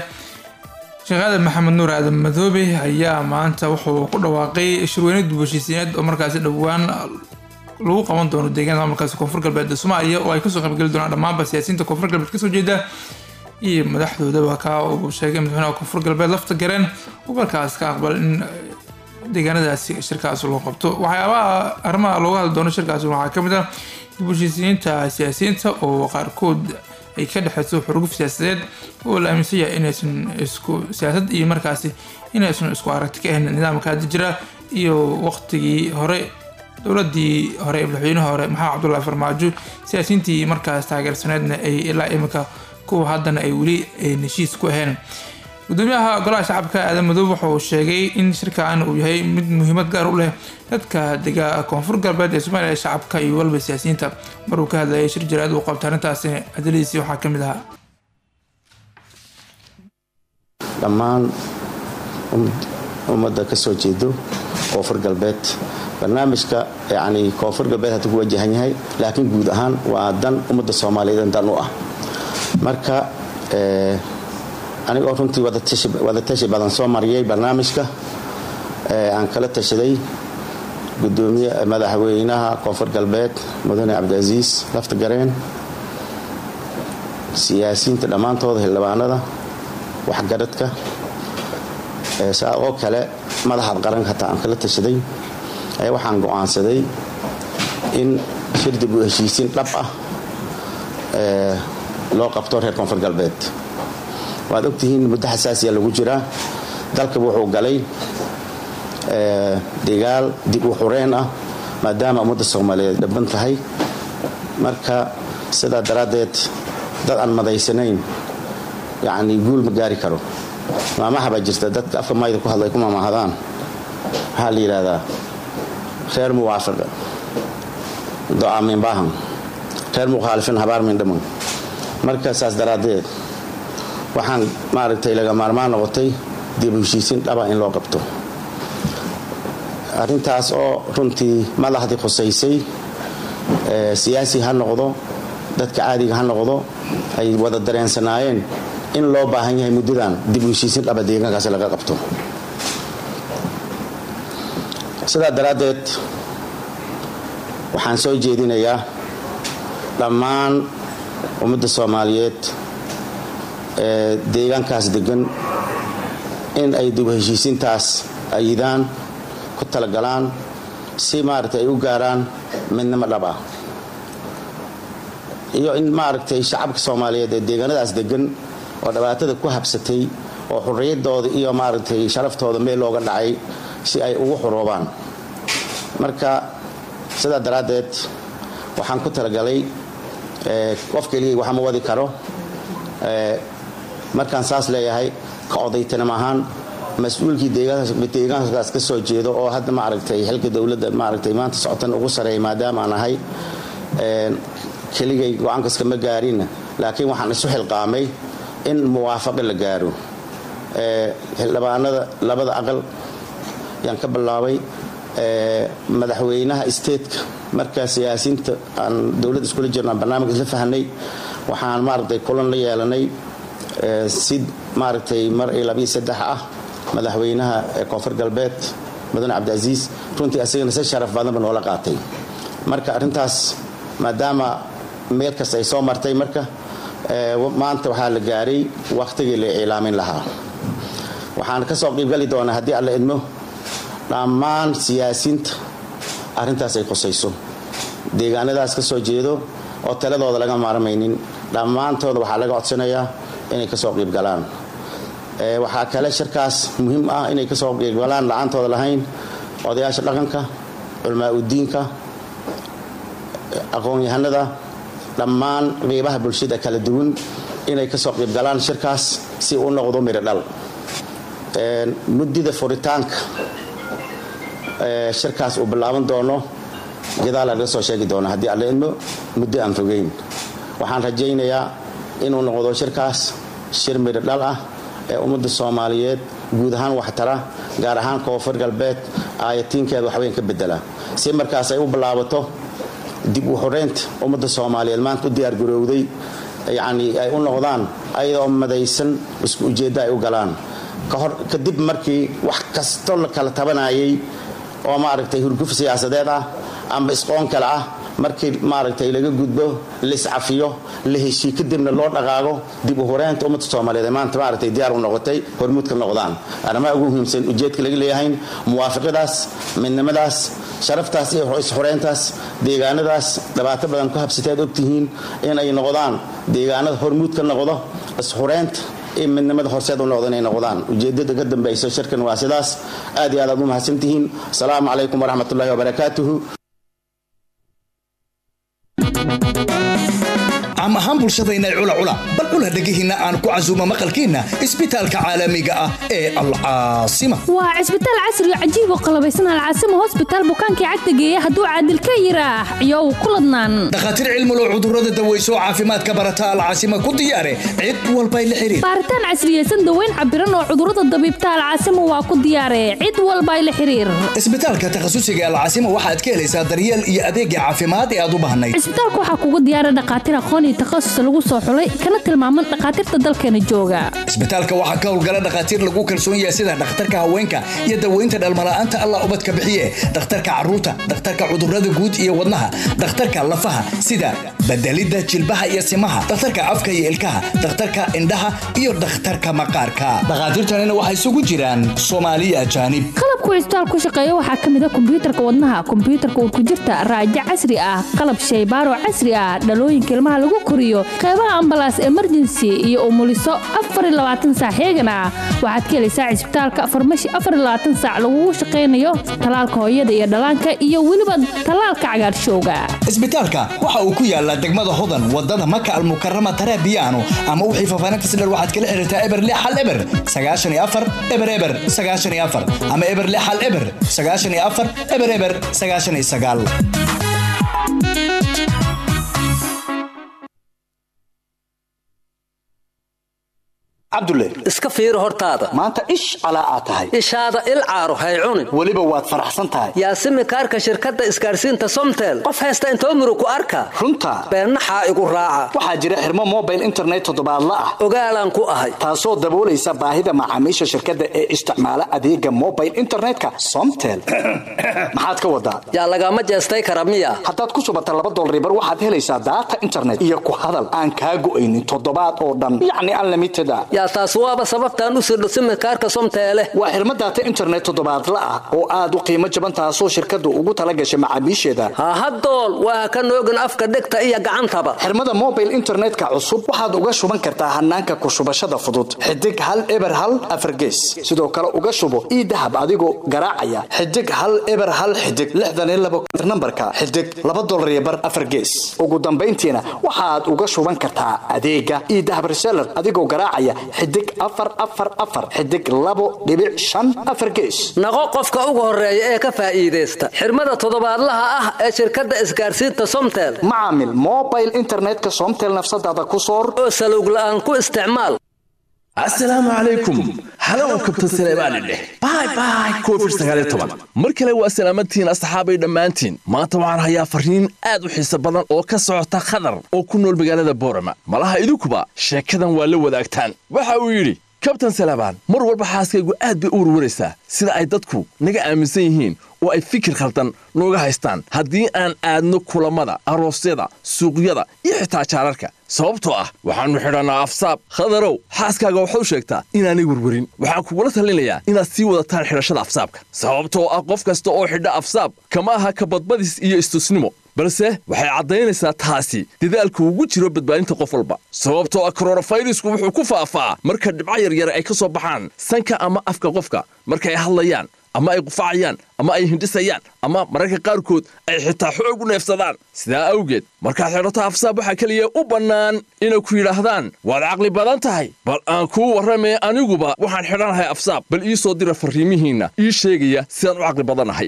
sheekh aadan maxamed nuur aadan madoobe ayaa maanta wuxuu ku dhawaaqay shirweyne dib u heshiisiineed oo markaasi dhowaan lagu qaban doono deegaanada markaasi koonfur galbeed ee soomaaliya oo ay kasoo qaybgeli doonaan dhammaanba siyaasiyiinta koonfur galbeed kasoo jeeda iyo madaxdoodaba ka uu sheegay madaxweynaha koonfur galbeed lafta gareen uu markaas ka aqbal in deegaanadaasi shirkaas loo qabto waxyaabaha arrimaha looga hadli doono shirkaasi waxaa ka mid ah dib u heshiisiyiinta siyaasiyiinta oo qaarkood ay ka dhexeyso xurguf siyaasadeed oo la aaminsan yahay inaysan isku siyaasad iyo markaasi inaysan isku aragti ka ahayn nidaamka hadda jira iyo waqtigii hore dowladii hore ee madaxweynaha hore maxamed cabdullaahi farmaajo siyaasiyiintii markaas taageersaneedna ay ilaa imika kuwa haddana ay weli heshiis ku ahayn gudoomiyaha golaha shacabka aadan madoob waxa uu sheegay in shirkan uu yahay mid muhiimad gaar u leh dadka dega koonfur galbeed ee soomaaliya shacabka iyo waliba siyaasiyiinta maruu ka hadlayay shir jaraad uu qabtay arrintaasi hadaladiisii waxaa ka mid ahaa dhammaan ummadda ka soo jeedo koonfur galbeed barnaamijka yani koonfur galbeed hadduu ku wajahan yahay laakiin guud ahaan waa dan ummadda soomaaliyeed dan u ah marka anigoo runtii wadatashi badan soo mariyay barnaamijka aan kala tashaday gudoomiye madaxweynaha koonfur galbeed mudane cabdicaziis lafta gareen siyaasiyiinta dhammaantooda xildhibaanada waxgaradka saa oo kale madaxda qaranka hataa aan kala tashaday ayaa waxaan go'aansaday in shir dib u heshiisiin dhab ah loo qabto reer koonfur galbeed waad ogtihiin muddo xasaasiya lagu jiraa dalkaba wuxuu galay degaal dib u xureen ah maadaama ummadda soomaaliyeed dhaban tahay marka sidaa daraaddeed dad aan madaysanayn yacni guul ma gaari karo maamaha baa jirta dadka afka mayda ku hadlay ku maamahadaan waxaa la yidhaahdaa reer muwaafiqa do'a min baahan reer mukhaalifin habaar min dhaman marka saas daraaddeed waxaan maaragtay laga maarmaan noqotay dib u heshiisiin dhaba in loo qabto arrintaas oo runtii madaxdii khusaysay siyaasi ha noqdo dadka caadiga ha noqdo ay wada dareensanaayeen in loo baahan yahay muddadan dib u heshiisiin dhaba deegaankaasi laga qabto sidaa daraaddeed waxaan soo jeedinayaa dhammaan ummadda soomaaliyeed ee deegaankaas degan in ay dib u heshiisiintaas ayidaan ku talagalaan si maaragtay ay u gaaraan midnimo dhab ah iyo in maaragtay shacabka soomaaliyeed ee deegaanadaas degan oo dhibaatada ku habsatay oo xurriyaddooda iyo maaragtay sharaftooda meel looga dhacay si ay ugu xuroobaan marka sidaa daraaddeed waxaan ku talagalay qof keligay waxa ma wadi karo markaan saas leeyahay ka odaytanimo ahaan mas-uulkii deegaankaas ka soo jeedo oo hadda maaragtay xilka dowladda maaragtay maanta socotan ugu sareeya maadaama aan ahay keligay go-aankas kama gaarin laakiin waxaan isu xilqaamay in muwaafaqo la gaaro xildhibaanada labada aqal yaan ka bilaabay madaxweynaha isteedka markaa siyaasiyiinta aan dowladda iskula jirno aan barnaamij isla fahanay waxaan maaragtay kulan la yeelanay si maaragtay mar iyo labiyo saddex ah madaxweynaha koonfur galbeed mudane cabdicaziis runtii asagana si sharaf badanba noola qaatay marka arrintaas maadaama meel kasta ay soo martay marka maanta waxaa la gaaray wakhtigii la iclaamin lahaa waxaan ka soo qiibgali doonaa haddii alla idmo dhammaan siyaasiyiinta arrintaas ay qusayso deegaanadaas ka soo jeedo oo taladooda laga maarmaynin dhammaantooda waxaa laga codsanayaa inay ka soo qiibgalaan waxaa kale shirkaas muhiim ah inay ka soo qiibgalaan la-aantooda lahayn odayaasha dhaqanka culmaa udiinka aqoon-yahanada dhammaan qiibaha bulshada kala duwan inay ka soo qiibgalaan shirkaas si u noqdo miro dhal muddida furitaanka shirkaas uu bilaaban doono gadaal laga soo sheegi doono haddii alla idmo muddo aan fogeyn waxaan rajaynayaa inuu noqdo shirkaas shir midho dhal ah ee ummadda soomaaliyeed guud ahaan waxtara gaar ahaan koonfur galbeed aayatiinkeeda waxweyn ka bedela si markaas ay u bilaabato dib u xoreynta ummadda soomaaliyeed maanta u diyaargarowday yacni ay u noqdaan ayadoo madaysan isku ujeeddo ay u galaan kahor kadib markii wax kasto la kala tabanayay oo maaragtay hurguf siyaasadeed ah amba isqoon kale ah markii maaragtay laga gudbo laiscafiyo la heshii kadibna loo dhaqaago dib u horeynta ummadda soomaaliyeed ee maanta maaragtay diyaar u noqotay hormuud ka noqdaan arrimaha ugu muhiimsan ujeedka laga leeyahay muwaafiqadaas midnimadaas sharaftaas iyo isxoreyntaas deegaanadaas dhibaato badan ku habsateed ogtihiin inay noqdaan deegaanada hormuud ka noqdo isxoreynta iyo midnimada horseed u noqdo inay noqdaan ujeedada ka dambayso shirkan waa sidaas aad iyo aad aad u mahadsantihiin asalaamu calaykum waraxmatullahi wabarakaatuhu caam ahaan bulshadayna cula cula bal cula dhegihiinna aan ku casuumo maqalkiinna isbitaalka caalamiga ah ee alcaasima waa cisbitaal casri cajiib oo qalabaysan alcaasima hosbitaal bukaankii cagta geeya hadduu caadil ka yiraax iyow ku ladnaan dhakhaatiir cilmulow cudurrada daweyso caafimaadka barata alcaasima ku diyaare cid walbay la xiriir baaritaan casriyeysan daweyn cabiran oo cudurrada dabiibta alcaasima waa ku diyaare cid walbay la xiriir isbitaalka takhasusiga alcaasima waxaad ka helaysaa daryeel iyo adeegga caafimaad ee aad u baahnayd cisbitaalka waxaa kugu diyaara dhakhaatiir aqoon iyo takhasus lagu soo xulay kana tilmaaman dhakhaatiirta dalkeena jooga isbitaalka waxaa ka howlgala dhakhaatiir lagu kalsoon yahay sida dhakhtarka haweenka iyo daweynta dhalmala'aanta allah ubadka bixiye dhakhtarka carruurta dhakhtarka cudurrada guud iyo wadnaha dhakhtarka lafaha sida bedelidda jilbaha iyo simaha dhakhtarka afka iyo ilkaha dhakhtarka indhaha iyo dhakhtarka maqaarka dhakhaatiirtanina waxay isugu jiraan soomaaliya ajaanib qalabku cisbitaal ku shaqeeya waxaa ka mid a kombiyuutarka wadnaha kombiyuutarka urkujirta raajo casri ah qalab shaybaaro casri ah dhalooyinka ilmaha lagu koriyo qeybaha ambalaas emergency iyo umuliso saac heegan ah waxaad ka helaysaa cisbitaalka farmashi saac lagugu shaqaynayo talaalka hooyada iyo dhallaanka iyo weliba talaalka cagaarshowga isbitaalka waxa uu ku yaalaa degmada hodan wadada maka almukarama tarabiyaano ama wixii faafaahintas dher waxaad kala xiriirtaa eber lix hal eber sagaashan iyo afar eber eber sagaashan iyo afar ama eber lix hal eber sagaashan iyo afar eber eber sagaashan iyo sagaal cabdulle iska fiiri hortaada maanta ish calaa aad tahay ishaada il caaro hay cunin weliba waad faraxsan tahay yaasimi kaarka shirkadda isgaarsiinta somtel qof haysta intoo murug ku arka runta beennaxaa igu raaca waxaa jira xirmo mobile internet toddobaadla ah ogaalaan ku ahay taasoo daboolaysa baahida macaamiisha shirkadda ee isticmaala adeega mobile internetka somtel maxaad ka wadaa yaa lagama jeestay kara miya haddaad ku subata laba dolaribar waxaad helaysaa daata internet iyo ku hadal aan kaa go'aynin toddobaad oo dhan yacni unlimited a yaa taas waaba sababtaan u sirdho simikaarka somteele waa xirmo daata internet toddobaadla ah oo aad u qiimo jaban taasoo shirkaddu ugu tala gashay macaamiisheeda hahadool waa ka noogin afka dhegta iyo gacantaba xirmada mobile internetka cusub waxaad uga shuban kartaa hanaanka ku shubashada fudud xidig hal eber hal afargees sidoo kale uga shubo ii dahab adigoo garaacaya xidig hal eber hal xidig lixdan iyo labo nambarka xidig laba dolar iyo bar afargees ugu dambayntiina waxaad uga shuban kartaa adeega ii dahab reseller adigoo garaacaya xidig afar afar afar xidig labo dhibic shan afar gees naqo qofka ugu horeeya ee ka faa'iidaysta xirmada toddobaadlaha ah ee shirkadda isgaarsiinta somtel macaamil mobile internetka somtel nafsadaada ku soor oo salowg la'aan ku isticmaal asalaamu calaykum halow kabtan saleebaani dheh bay bay covid sagaaliyo toban mar kale waa salaamadtihiin asxaabay dhammaantiin maanta waxaan hayaa farriin aad u xiise badan oo ka socota khadar oo ku nool magaalada boorama malaha idinkuba sheekadan waa la wadaagtaan waxa uu yidhi kabtan salebaan mar walba xaaskaygu aad bay u warwaraysaa sida ay dadku naga aaminsan yihiin oo ay fikir khaldan nooga haystaan haddii aan aadno kulammada aroosyada suuqyada iyo xitaa jaararka sababtoo ah waxaannu xidhannaa afsaab khadarow xaaskaaga waxau sheegtaa inaanay werwerin waxaan kugula talinayaa inaad sii wadataan xidhashada afsaabka sababtoo ah qof kasta oo xidha afsaab kama aha kabadbadis iyo istusnimo balse waxay caddaynaysaa taasi dadaalku ugu jiro badbaadinta qof walba sababtoo ah koronafayrisku wuxuu ku faafaa marka dhibco yaryar ay ka soo baxaan sanka ama afka qofka markaay hadlayaan ama ay qufacayaan ama ay hindhisayaan ama mararka qaarkood ay xitaa xoog u neefsadaan sidaa awgeed markaad xidhato afsaab waxaa keliya u bannaan inay ku yidhaahdaan waad caqli badan tahay bal aan kuu warramee aniguba waxaan xidhanahay afsaab bal ii soo dira farriimihiinna ii sheegaya sidaan u caqli badannahay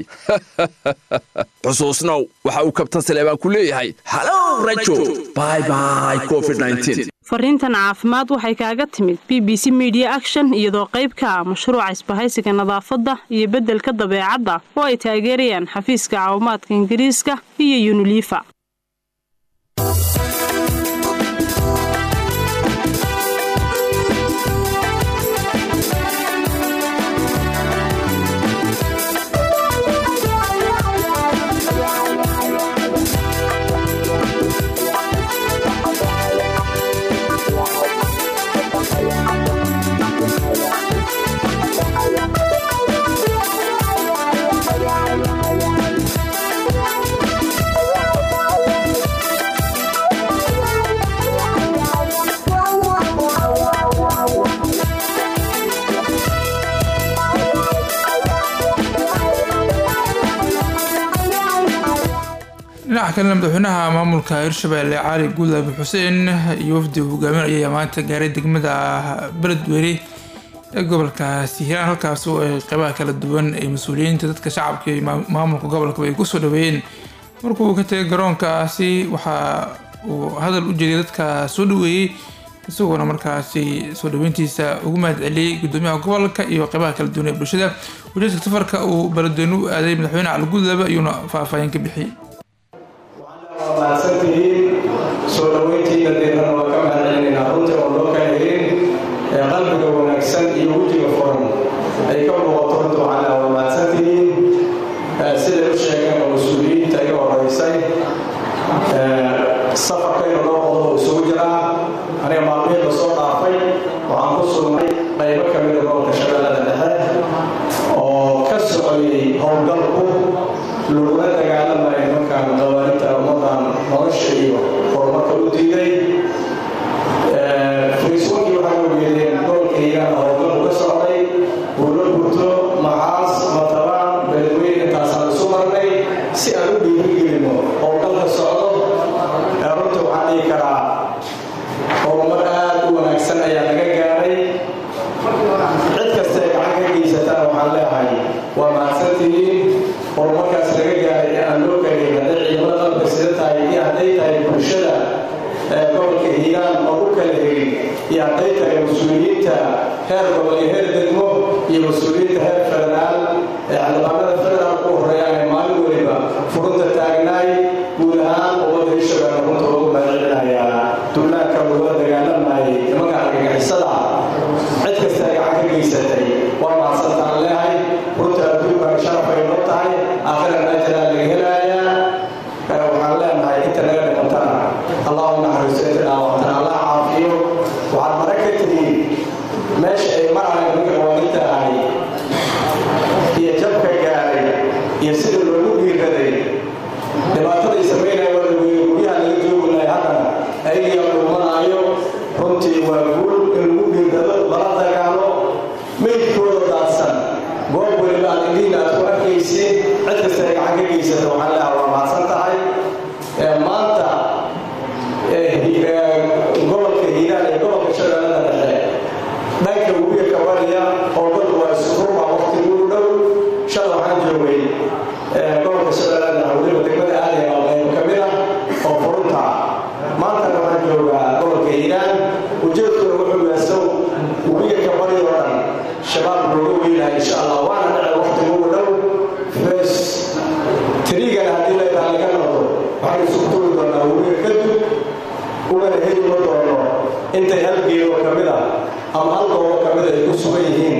xusuusnow waxa uu kabtan saleebaan ku leeyahay halow rajo bybay covid fariintan caafimaad waxay kaaga timid b b c media action iyadoo qayb ka ah mashruuca isbahaysiga nadaafadda iyo beddelka dabeecadda oo ay taageerayaan xafiiska caawimaadka ingiriiska iyo yunilifa dhinaca kalena madaxweynaha maamulka hirshabelle cali guudlaabi xuseen iyo wafdi uu hogaaminayay maanta gaaray degmada beledweyne ee gobolkaasi hiiraan halkaas oo ay qeybaha kala duwan ee mas-uuliyiinta dadka shacabka iyo maamulka gobolkaba ay kusoo dhaweeyeen markuu ka tegay garoonkaasi waxa uu hadal u jeediyay dadka soo dhaweeyey isagoona markaasi soo dhaweyntiisa ugu mahad celiyey gudoomiyaha gobolka iyo qeybaha kala duwan ee bulshada ujeedka safarka uu beledweyne u aaday madaxweyne cali guudlaabe ayuuna faahfaahin ka bixiyey mahadsantihiin soo dhoweyntiina deeran waa ka mahadcelinaynaa runtii oo loo kaahirin ee qalbiga wanaagsan iyo wejiga furan ay ka muuqato runta waxaana waa mahadsantihiin siday u sheegeen oo mas-uuliyiinta iga horeysay safarkayna loo qodo uu isugu jiraa aniga maalmihii la soo dhaafay waxaan ku sugnay qaybo ka mida gobolka shabeellada dhexe oo ka socday howlgalku laguna dagaalamayo markaan qawaarinta ummadan nolosha iyo horumarka u diiday facebookii waxaa ogeedeen gobolka hiiraan howlgal uga socday buulo gurto macaas matabaan beledweyne intaasaan isu marnay si aan u dhiirigelino howlgalka socdo runta waxaan dhihi karaa horumar aad u wanaagsan ayaa laga gaaray cid kasta ee gacan ka geysatana waxaan leeyahay waa mahadsantihiin horumarkaas laga gaaray ee aan loo gaarin hadday ciidamada qalabka sida tahay iyo hadday tahay bulshada gobolka hiiraan oo u kala hegin iyo hadday tahay mas-uuliyiinta heer gobol iyo heer degmo iyo mas-uuliyiinta heer federaal ee xildhibaanada federaalka u horeeyaan ee maalin weliba furunta taagnaay guud ahaan ummadda hirshabelle runta ugu mahadcelinayaa duulaanka lagula dagaalamayay nimanka argagixisada cid kasta ay gacan ka geysatay waa mahadsantaan leehay runta adduunkan sharafay noo tahay aakhiran ajalaa laga helayaa waxaan leenahay inta naga dhimantana allahu naxariiso inta dhaawactana allah caafiyo waxaad mara ka tihiin meesha ay marahayn ninka qawaaninta ahay iyo jabka gaaray iyo sida loogu dhiiraday dhibaataday samaynaya waa laweeye guryaha laga joogi lahay haddana ayagiyaa dhuumanaayo runtii waa guul in lagu dhiirado lala dagaalo meydkooda daadsan goob weliba aad indhihiina aad ku arkaysiin cid kasta ay gacan ka geysata waxaan leeha waa mahadsan tahay maanta gobolka hiiraan iyo gobolka shabeellada dhexe dhanka webiga kabariya howlgadu waa iskurba waqtigu u dhow shala waxaan joogay gobolka shabeellada dhexe weliba degmada aadaya oo qaybo ka mid ah oo furunta maantana waxaan joogaa gobolka hiiraan ujeedkuna wuxuu yaasow webiga kabari oo dhan shabaab looga weynahay insha allah waana dhece waqtigu u dhow fes tiriigana haddii leedaha laga noqdo waxaan isugu tugi doonaa webiga kadib ugana heli ma doono intay hal geedo ka mid ah ama hal goobo ka mid ay ku sugan yihiin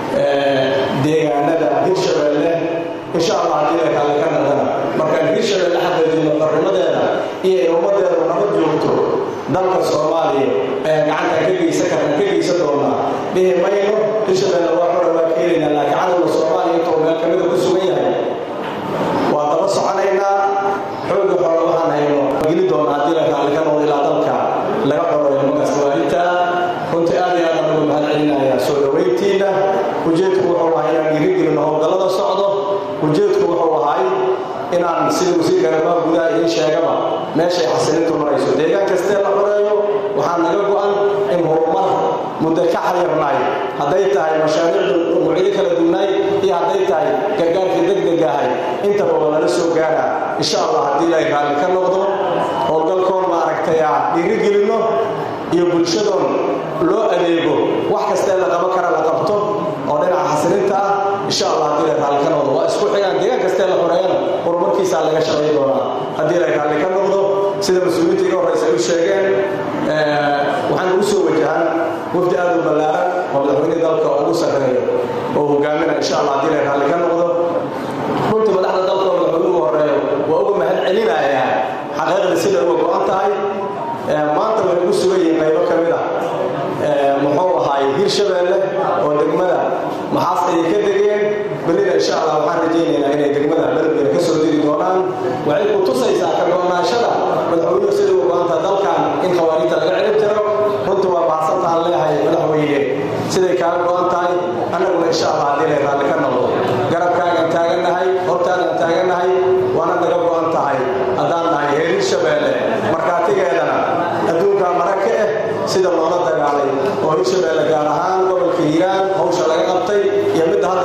deegaanada hirshabelle insha allah haddii leedaha laga noqdana markaan hirshabelle xaqiijino qarnimadeeda iyo ay ummadeedu nabad joogto dalka soomaaliya ayaan gacanta ka geysan karna ka geysan doonaa dhihi mayno hirshabelle waa xora waa keenaynaa laakiin cadowga soomaaliya intuu meel kamida ku sugan yahay waa daba soconaynaa xooga xoola waxaan hayno geli doona haddii la raalli ka noqdo ilaa dalka laga xoreeyo nimankaas waalinta runtii aad iyo aad aan uga mahad celinayaa soo dhoweyntiina ujeedku wuxuu ahay inaan dhiirigelino howlgallada socdo ujeedku wuxuu ahay inaan sida wasiirka arrimaha gudaha idiin sheegaba meeshay xasilintu marayso deegaan kastee la xoreeyo waxaa naga go-an in horumar muddo ka xayirnay hadday tahay mashaariicdu nuucyo kala duwnaay iyo hadday tahay gargaarkii degdeg ahay intaba waa lala soo gaaraa insha allah haddii ilaahay raalli ka noqdo howlgalkoon maaragtay aan dhiirigelinno iyo bulshadoon loo adeego wax kastee la qaban kara la qabto oo dhinaca xasilinta ah insha allah haddii ilaahay raalli ka noqdo waa isku xigaan deegaan kastee la xoreeyana horumarkiisaa laga shaqayn doonaa haddii ilaahay raalli ka noqdo sida mas-uuliyiinta iga horreysa ay u sheegeen waxaan ugu soo wajahan wafdi aad u ballaaran oo madaxweyne dalka ugu sarreeyo oo hogaamina insha allah haddii ilaahay raalli ka noqdo runtii madaxda dalka oo madaxweynuhu horeeyo waa uga mahad celinayaa xaqiiqda sida uga go-an tahay maanta waxay ku sugan yihiin qaybo ka mid ah muxuu ahaay hirshabelle oo degmada maxaas ayay ka degeen berrina insha allah waxaan rajaynaynaa inay degmada beledweyne ka soo diri doonaan waxay ku tusaysaa ka go-naashada madaxweynuhu sida uga go-anta dalkan in khawaariijta laga celin jiro runtii waa baxsantaan leeyahay madaxweyne siday kaaga go-an tahay annaguna insha allah haddii lay raalli ka noqdo garabkaagan taagannahay hortaagan taagannahay waana naga go-an tahay haddaan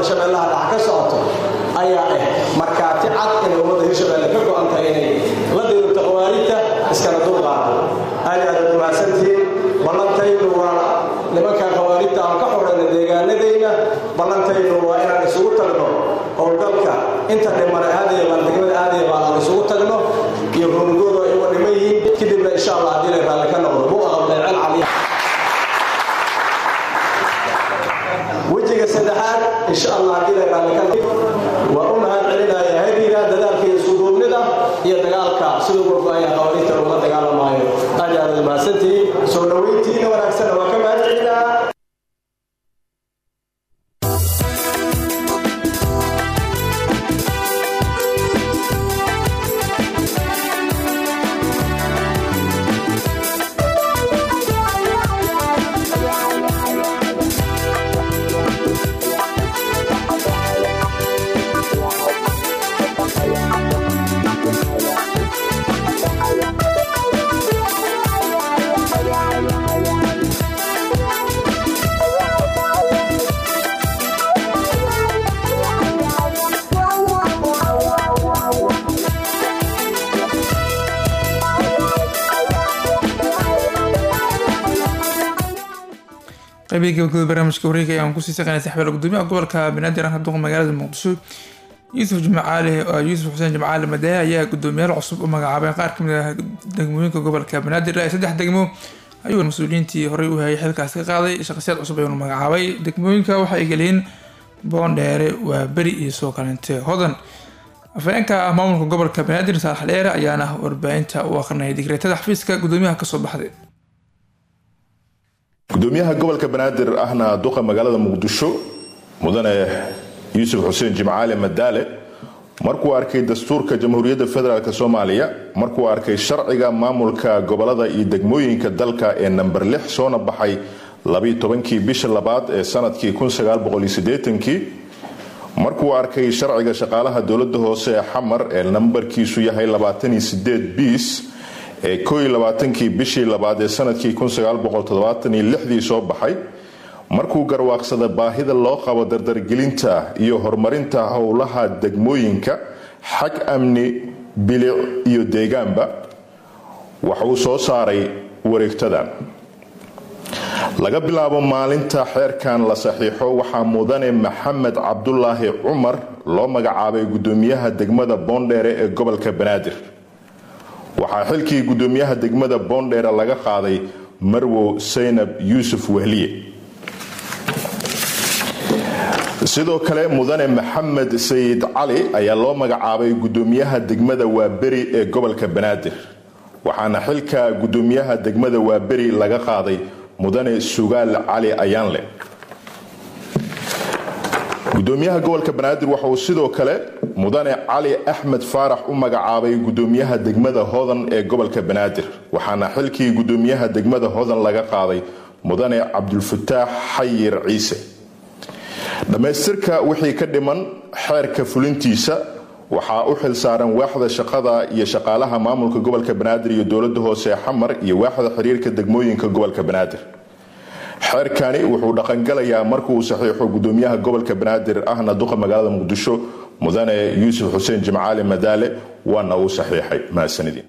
shabeellaha dhax ka socoto ayaa ah markaati cad inay ummadda hirshabeelle ka go-an tahay inay la dirirto khawaarijta iskana dulqaado aad iyo aad aad mahadsantihiin ballantaydu waa nimanka khawaarijta aan ka xorayna deegaanadayna ballantaydu waa inaan isugu tagno howlgalka inta dhimana aadaya baan degmada aadaya baan aan isugu tagno iyo runugooda ay uga dhiman yihiin kadibna insha allah haddii lay raalli ka noqdo buu aqabnay cel caliya wejiga saddexaad insha allah haddii lay raalli ka noqdo waa u mahad celinaya hadiga dadaalka iyo iskuduubnida iyo dagaalka siduu uga go-aya khawaarijta lagula dagaalamaayo aad iyo aad aad mahadsantihiin soo dhoweyntiina wanaagsan waa ka mahad celinaa qaybihii gabagabada barnaamijka wareega ayaan kusii saqaynay saxbeel gudoomiyaha gobolka banaadir aan duqa magaalada muqdisho yuusuf jimcaali yuusuf xuseen jimcaali madae ayaa gudoomiyaal cusub u magacaabay qaar kamid ah degmooyinka gobolka banaadir ilaa saddex degmo ayuu mas-uuliyiintii horey u hayay xilkaas ka qaaday shaqsiyaad cusub ayuuna magacaabay degmooyinka waxay geliyeen boondheere waa beri iyo soo kalente hodan afhayeenka ah maamulka gobolka banaadir saalax dheere ayaana warbaahinta u aqrinayay digreetada xafiiska gudoomiyaha kasoo baxday gudoomiyaha gobolka banaadir ahna duqa magaalada muqdisho mudane yuusuf xuseen jimcaale madaale markuu arkay dastuurka jamhuuriyadda federaalk soomaaliya markuu arkay sharciga maamulka gobolada iyo degmooyinka dalka ee namber lix soona baxay labiyo tobankii bisha labaad ee sanadkii kii markuu arkay sharciga shaqaalaha dowladda hoose ee xamar ee nambarkiisu yahay biis ee kii bishii labaad ee sanadkii dii soo baxay markuu garwaaqsada baahida loo qabo dardargelinta iyo horumarinta howlaha degmooyinka xag amni bilic iyo deegaanba waxuu soo saaray wareegtadan laga bilaabo maalinta xeerkan la saxiixo waxaa mudane maxamed cabdulaahi cumar loo magacaabay gudoomiyaha degmada boondheere ee gobolka banaadir waxaa xilkii gudoomiyaha degmada boondheere laga qaaday marwow saynab yuusuf wehliye sidoo kale mudane maxamed sayid cali ayaa loo magacaabay gudoomiyaha degmada waaberi ee gobolka banaadir waxaana xilka gudoomiyaha degmada waaberi laga qaaday mudane sugaal cali ayaanle gudoomiyaha gobolka banaadir waxa uu sidoo kale mudane cali axmed faarax u magacaabay gudoomiyaha degmada hodan ee gobolka banaadir waxaana xilkii gudoomiyaha degmada hodan laga qaaday mudane cabdulfataax xayir ciise dhammaystirka wixii ka dhiman xeerka fulintiisa waxaa u xilsaaran waaxda shaqada iyo shaqaalaha maamulka gobolka banaadir iyo dowlada hoose ee xamar iyo waaxda xiriirka degmooyinka gobolka banaadir xeerkani wuxuu dhaqangalayaa markuu saxiixo gudoomiyaha gobolka banaadir ahna duqa magaalada muqdisho mudane yuusuf xuseen jimcaali madaale waana uu saxiixay mahadsanidin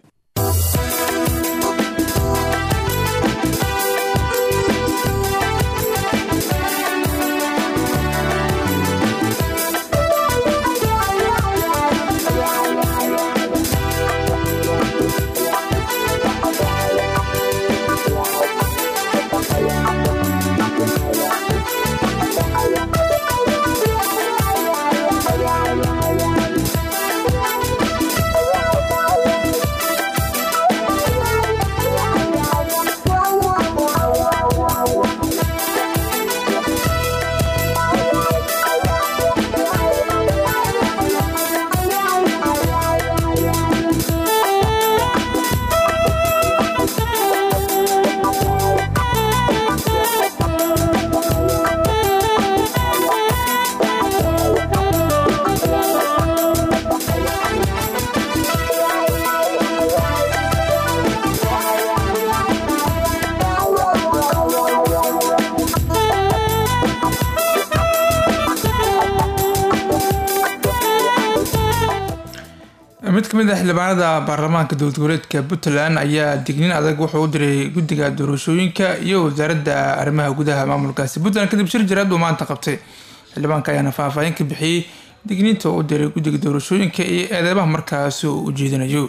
mid ka mid ah xildhibaanada baarlamaanka dowlad goboleedka puntland ayaa digniin adag wuxuu u diray guddiga doorashooyinka iyo wasaaradda arrimaha gudaha maamulkaasi puntland kadib shir jiraad uu maanta qabtay xildhibaanka ayaana faahfaahin ka bixiyey digniinta uu u diray guddiga doorashooyinka iyo eedeymaha markaasi uu ujeedinayo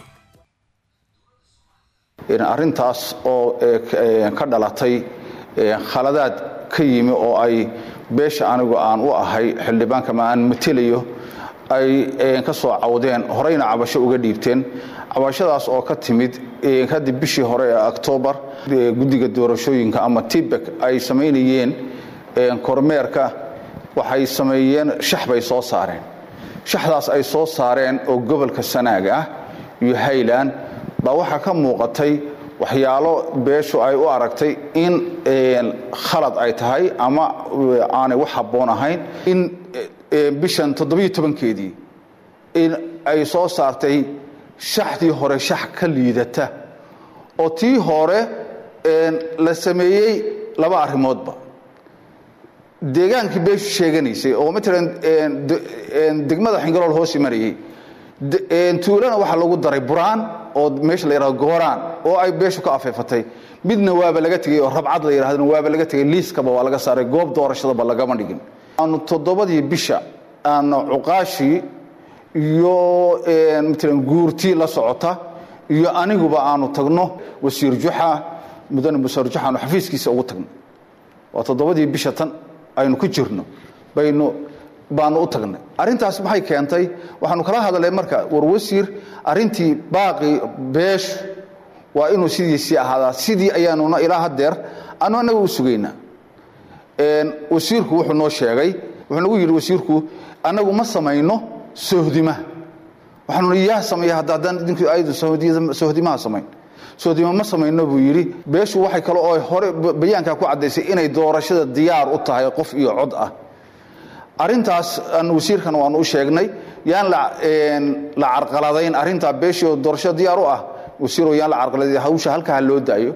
arrintaas oo ka dhalatay khaladaad ka yimi oo ay beesha anigu aan u ahay xildhibaanka ma aan matelayo ay ka soo cawdeen horeyna cabasho uga dhiibteen cabashadaas oo ka timid kadib bishii hore ee oktoobar guddiga doorashooyinka ama tibek ay samaynayeen kormeerka waxay sameeyeen shax bay soo saareen shaxdaas ay soo saareen oo gobolka sanaag ah iyo highland baa waxaa ka muuqatay waxyaalo beeshu ay u aragtay in khalad ay tahay ama aanay wax habboon ahayn in bishan toddobiyo tobankeedii in ay soo saartay shaxdii hore shax ka liidata oo tii hore la sameeyey laba arrimoodba deegaankii beeshu sheeganaysay oo matalan degmada xingalool hoos imanayay tuulana waxaa lagu daray buraan oo meesha la yidhahdo gooraan oo ay beeshu ka afeefatay midna waaba laga tegey oo rabcad la yidhahdana waaba laga tegey liiskaba waa laga saaray goob doorashadaba lagama dhigin aanu toddobadii bisha aanu cuqaashii iyo matalan guurtii la socota iyo aniguba aanu tagno wasiir juxa mudane wasiir juxa aanu xafiiskiisa ugu tagno waa toddobadii bisha tan aynu ku jirno baynu baanu u tagnay arrintaas maxay keentay waxaanu kala hadalay marka war wasiir arrintii baaqi beeshu waa inuu sidiisii ahaadaa sidii ayaanuna ilaa hadeer anu annaga u sugaynaa wasiirku wuxuu noo sheegay wuxuu nagu yidhi wasiirku annagu ma samayno sohdima waxaanu yaa sameeya hadda haddaan idinku aydu sohdimaha samayn sohdima ma samayno buu yidhi beeshu waxay kale oo hore bayaankaa ku caddaysay inay doorashada diyaar u tahay qof iyo cod ah arrintaas aan wasiirkan waanu u sheegnay yaan la carqaladayn arrintaa beeshii oo doorashada diyaar u ah wasiiro yaan la carqaladayn hawsha halkaa loo daayo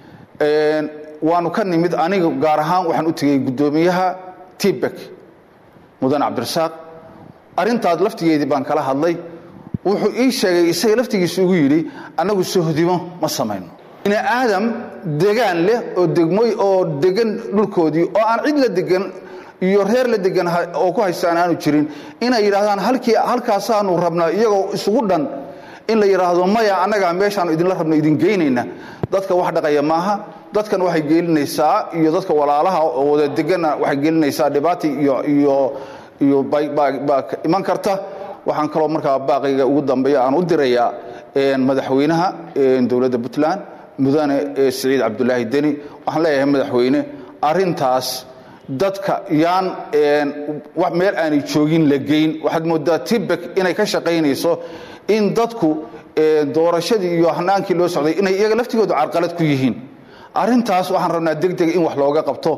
waanu ka nimid aniga gaar ahaan waxaan u tegey guddoomiyaha tibek mudane cabdirasaaq arrintaas laftigeedii baan kala hadlay wuxuu ii sheegay isaga laftigiisa ugu yidhi annagu sohdimo ma samayno bini aadam degaan leh oo degmoy oo degan dhulkoodii oo aan cid la degan iyo reer la degan oo ku haystaan aanu jirin inay yidhaahdaan halkii halkaasaanu rabnaa iyagoo isugu dhan in la yidhaahdo maya annagaa meeshaanu idinla rabno idin geynayna dadka wax dhaqaya maaha dadkan waxay gelinaysaa iyo dadka walaalaha oo wada deganna waxay gelinaysaa dhibaata iyo iyo iyo baa iman karta waxaan kaloo markaa baaqayga ugu dambeeya aan u dirayaa madaxweynaha dowladda puntland mudane siciid cabdulaahi deni waxaan leeyahay madaxweyne arrintaas dadka yaan meel aanay joogin la geyn waxaad moodaa tibek inay ka shaqaynayso in dadku doorashadii iyo hanaankii loo socday inay iyaga laftigoodu carqalad ku yihiin arrintaas waxaan rabnaa degdega in wax looga qabto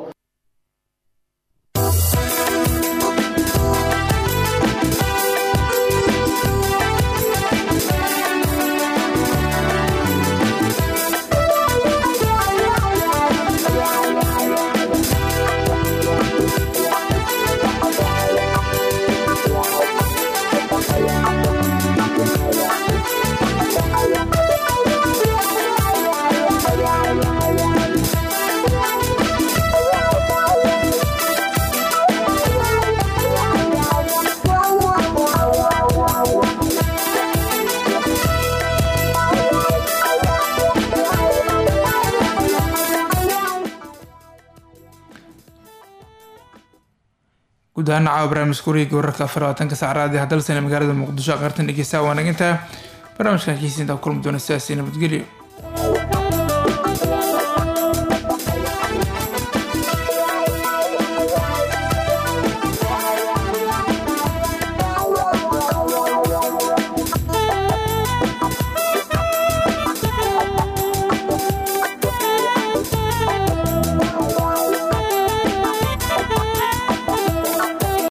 guud ahaan caawa barnaamijka wareega wararka afar labaatanka sac raadi hadalsana magaalada muqdisho aqartan dhegeysta waa naginta barnaamijkan kiisinta kulmi doona sidaasi nabadgelyo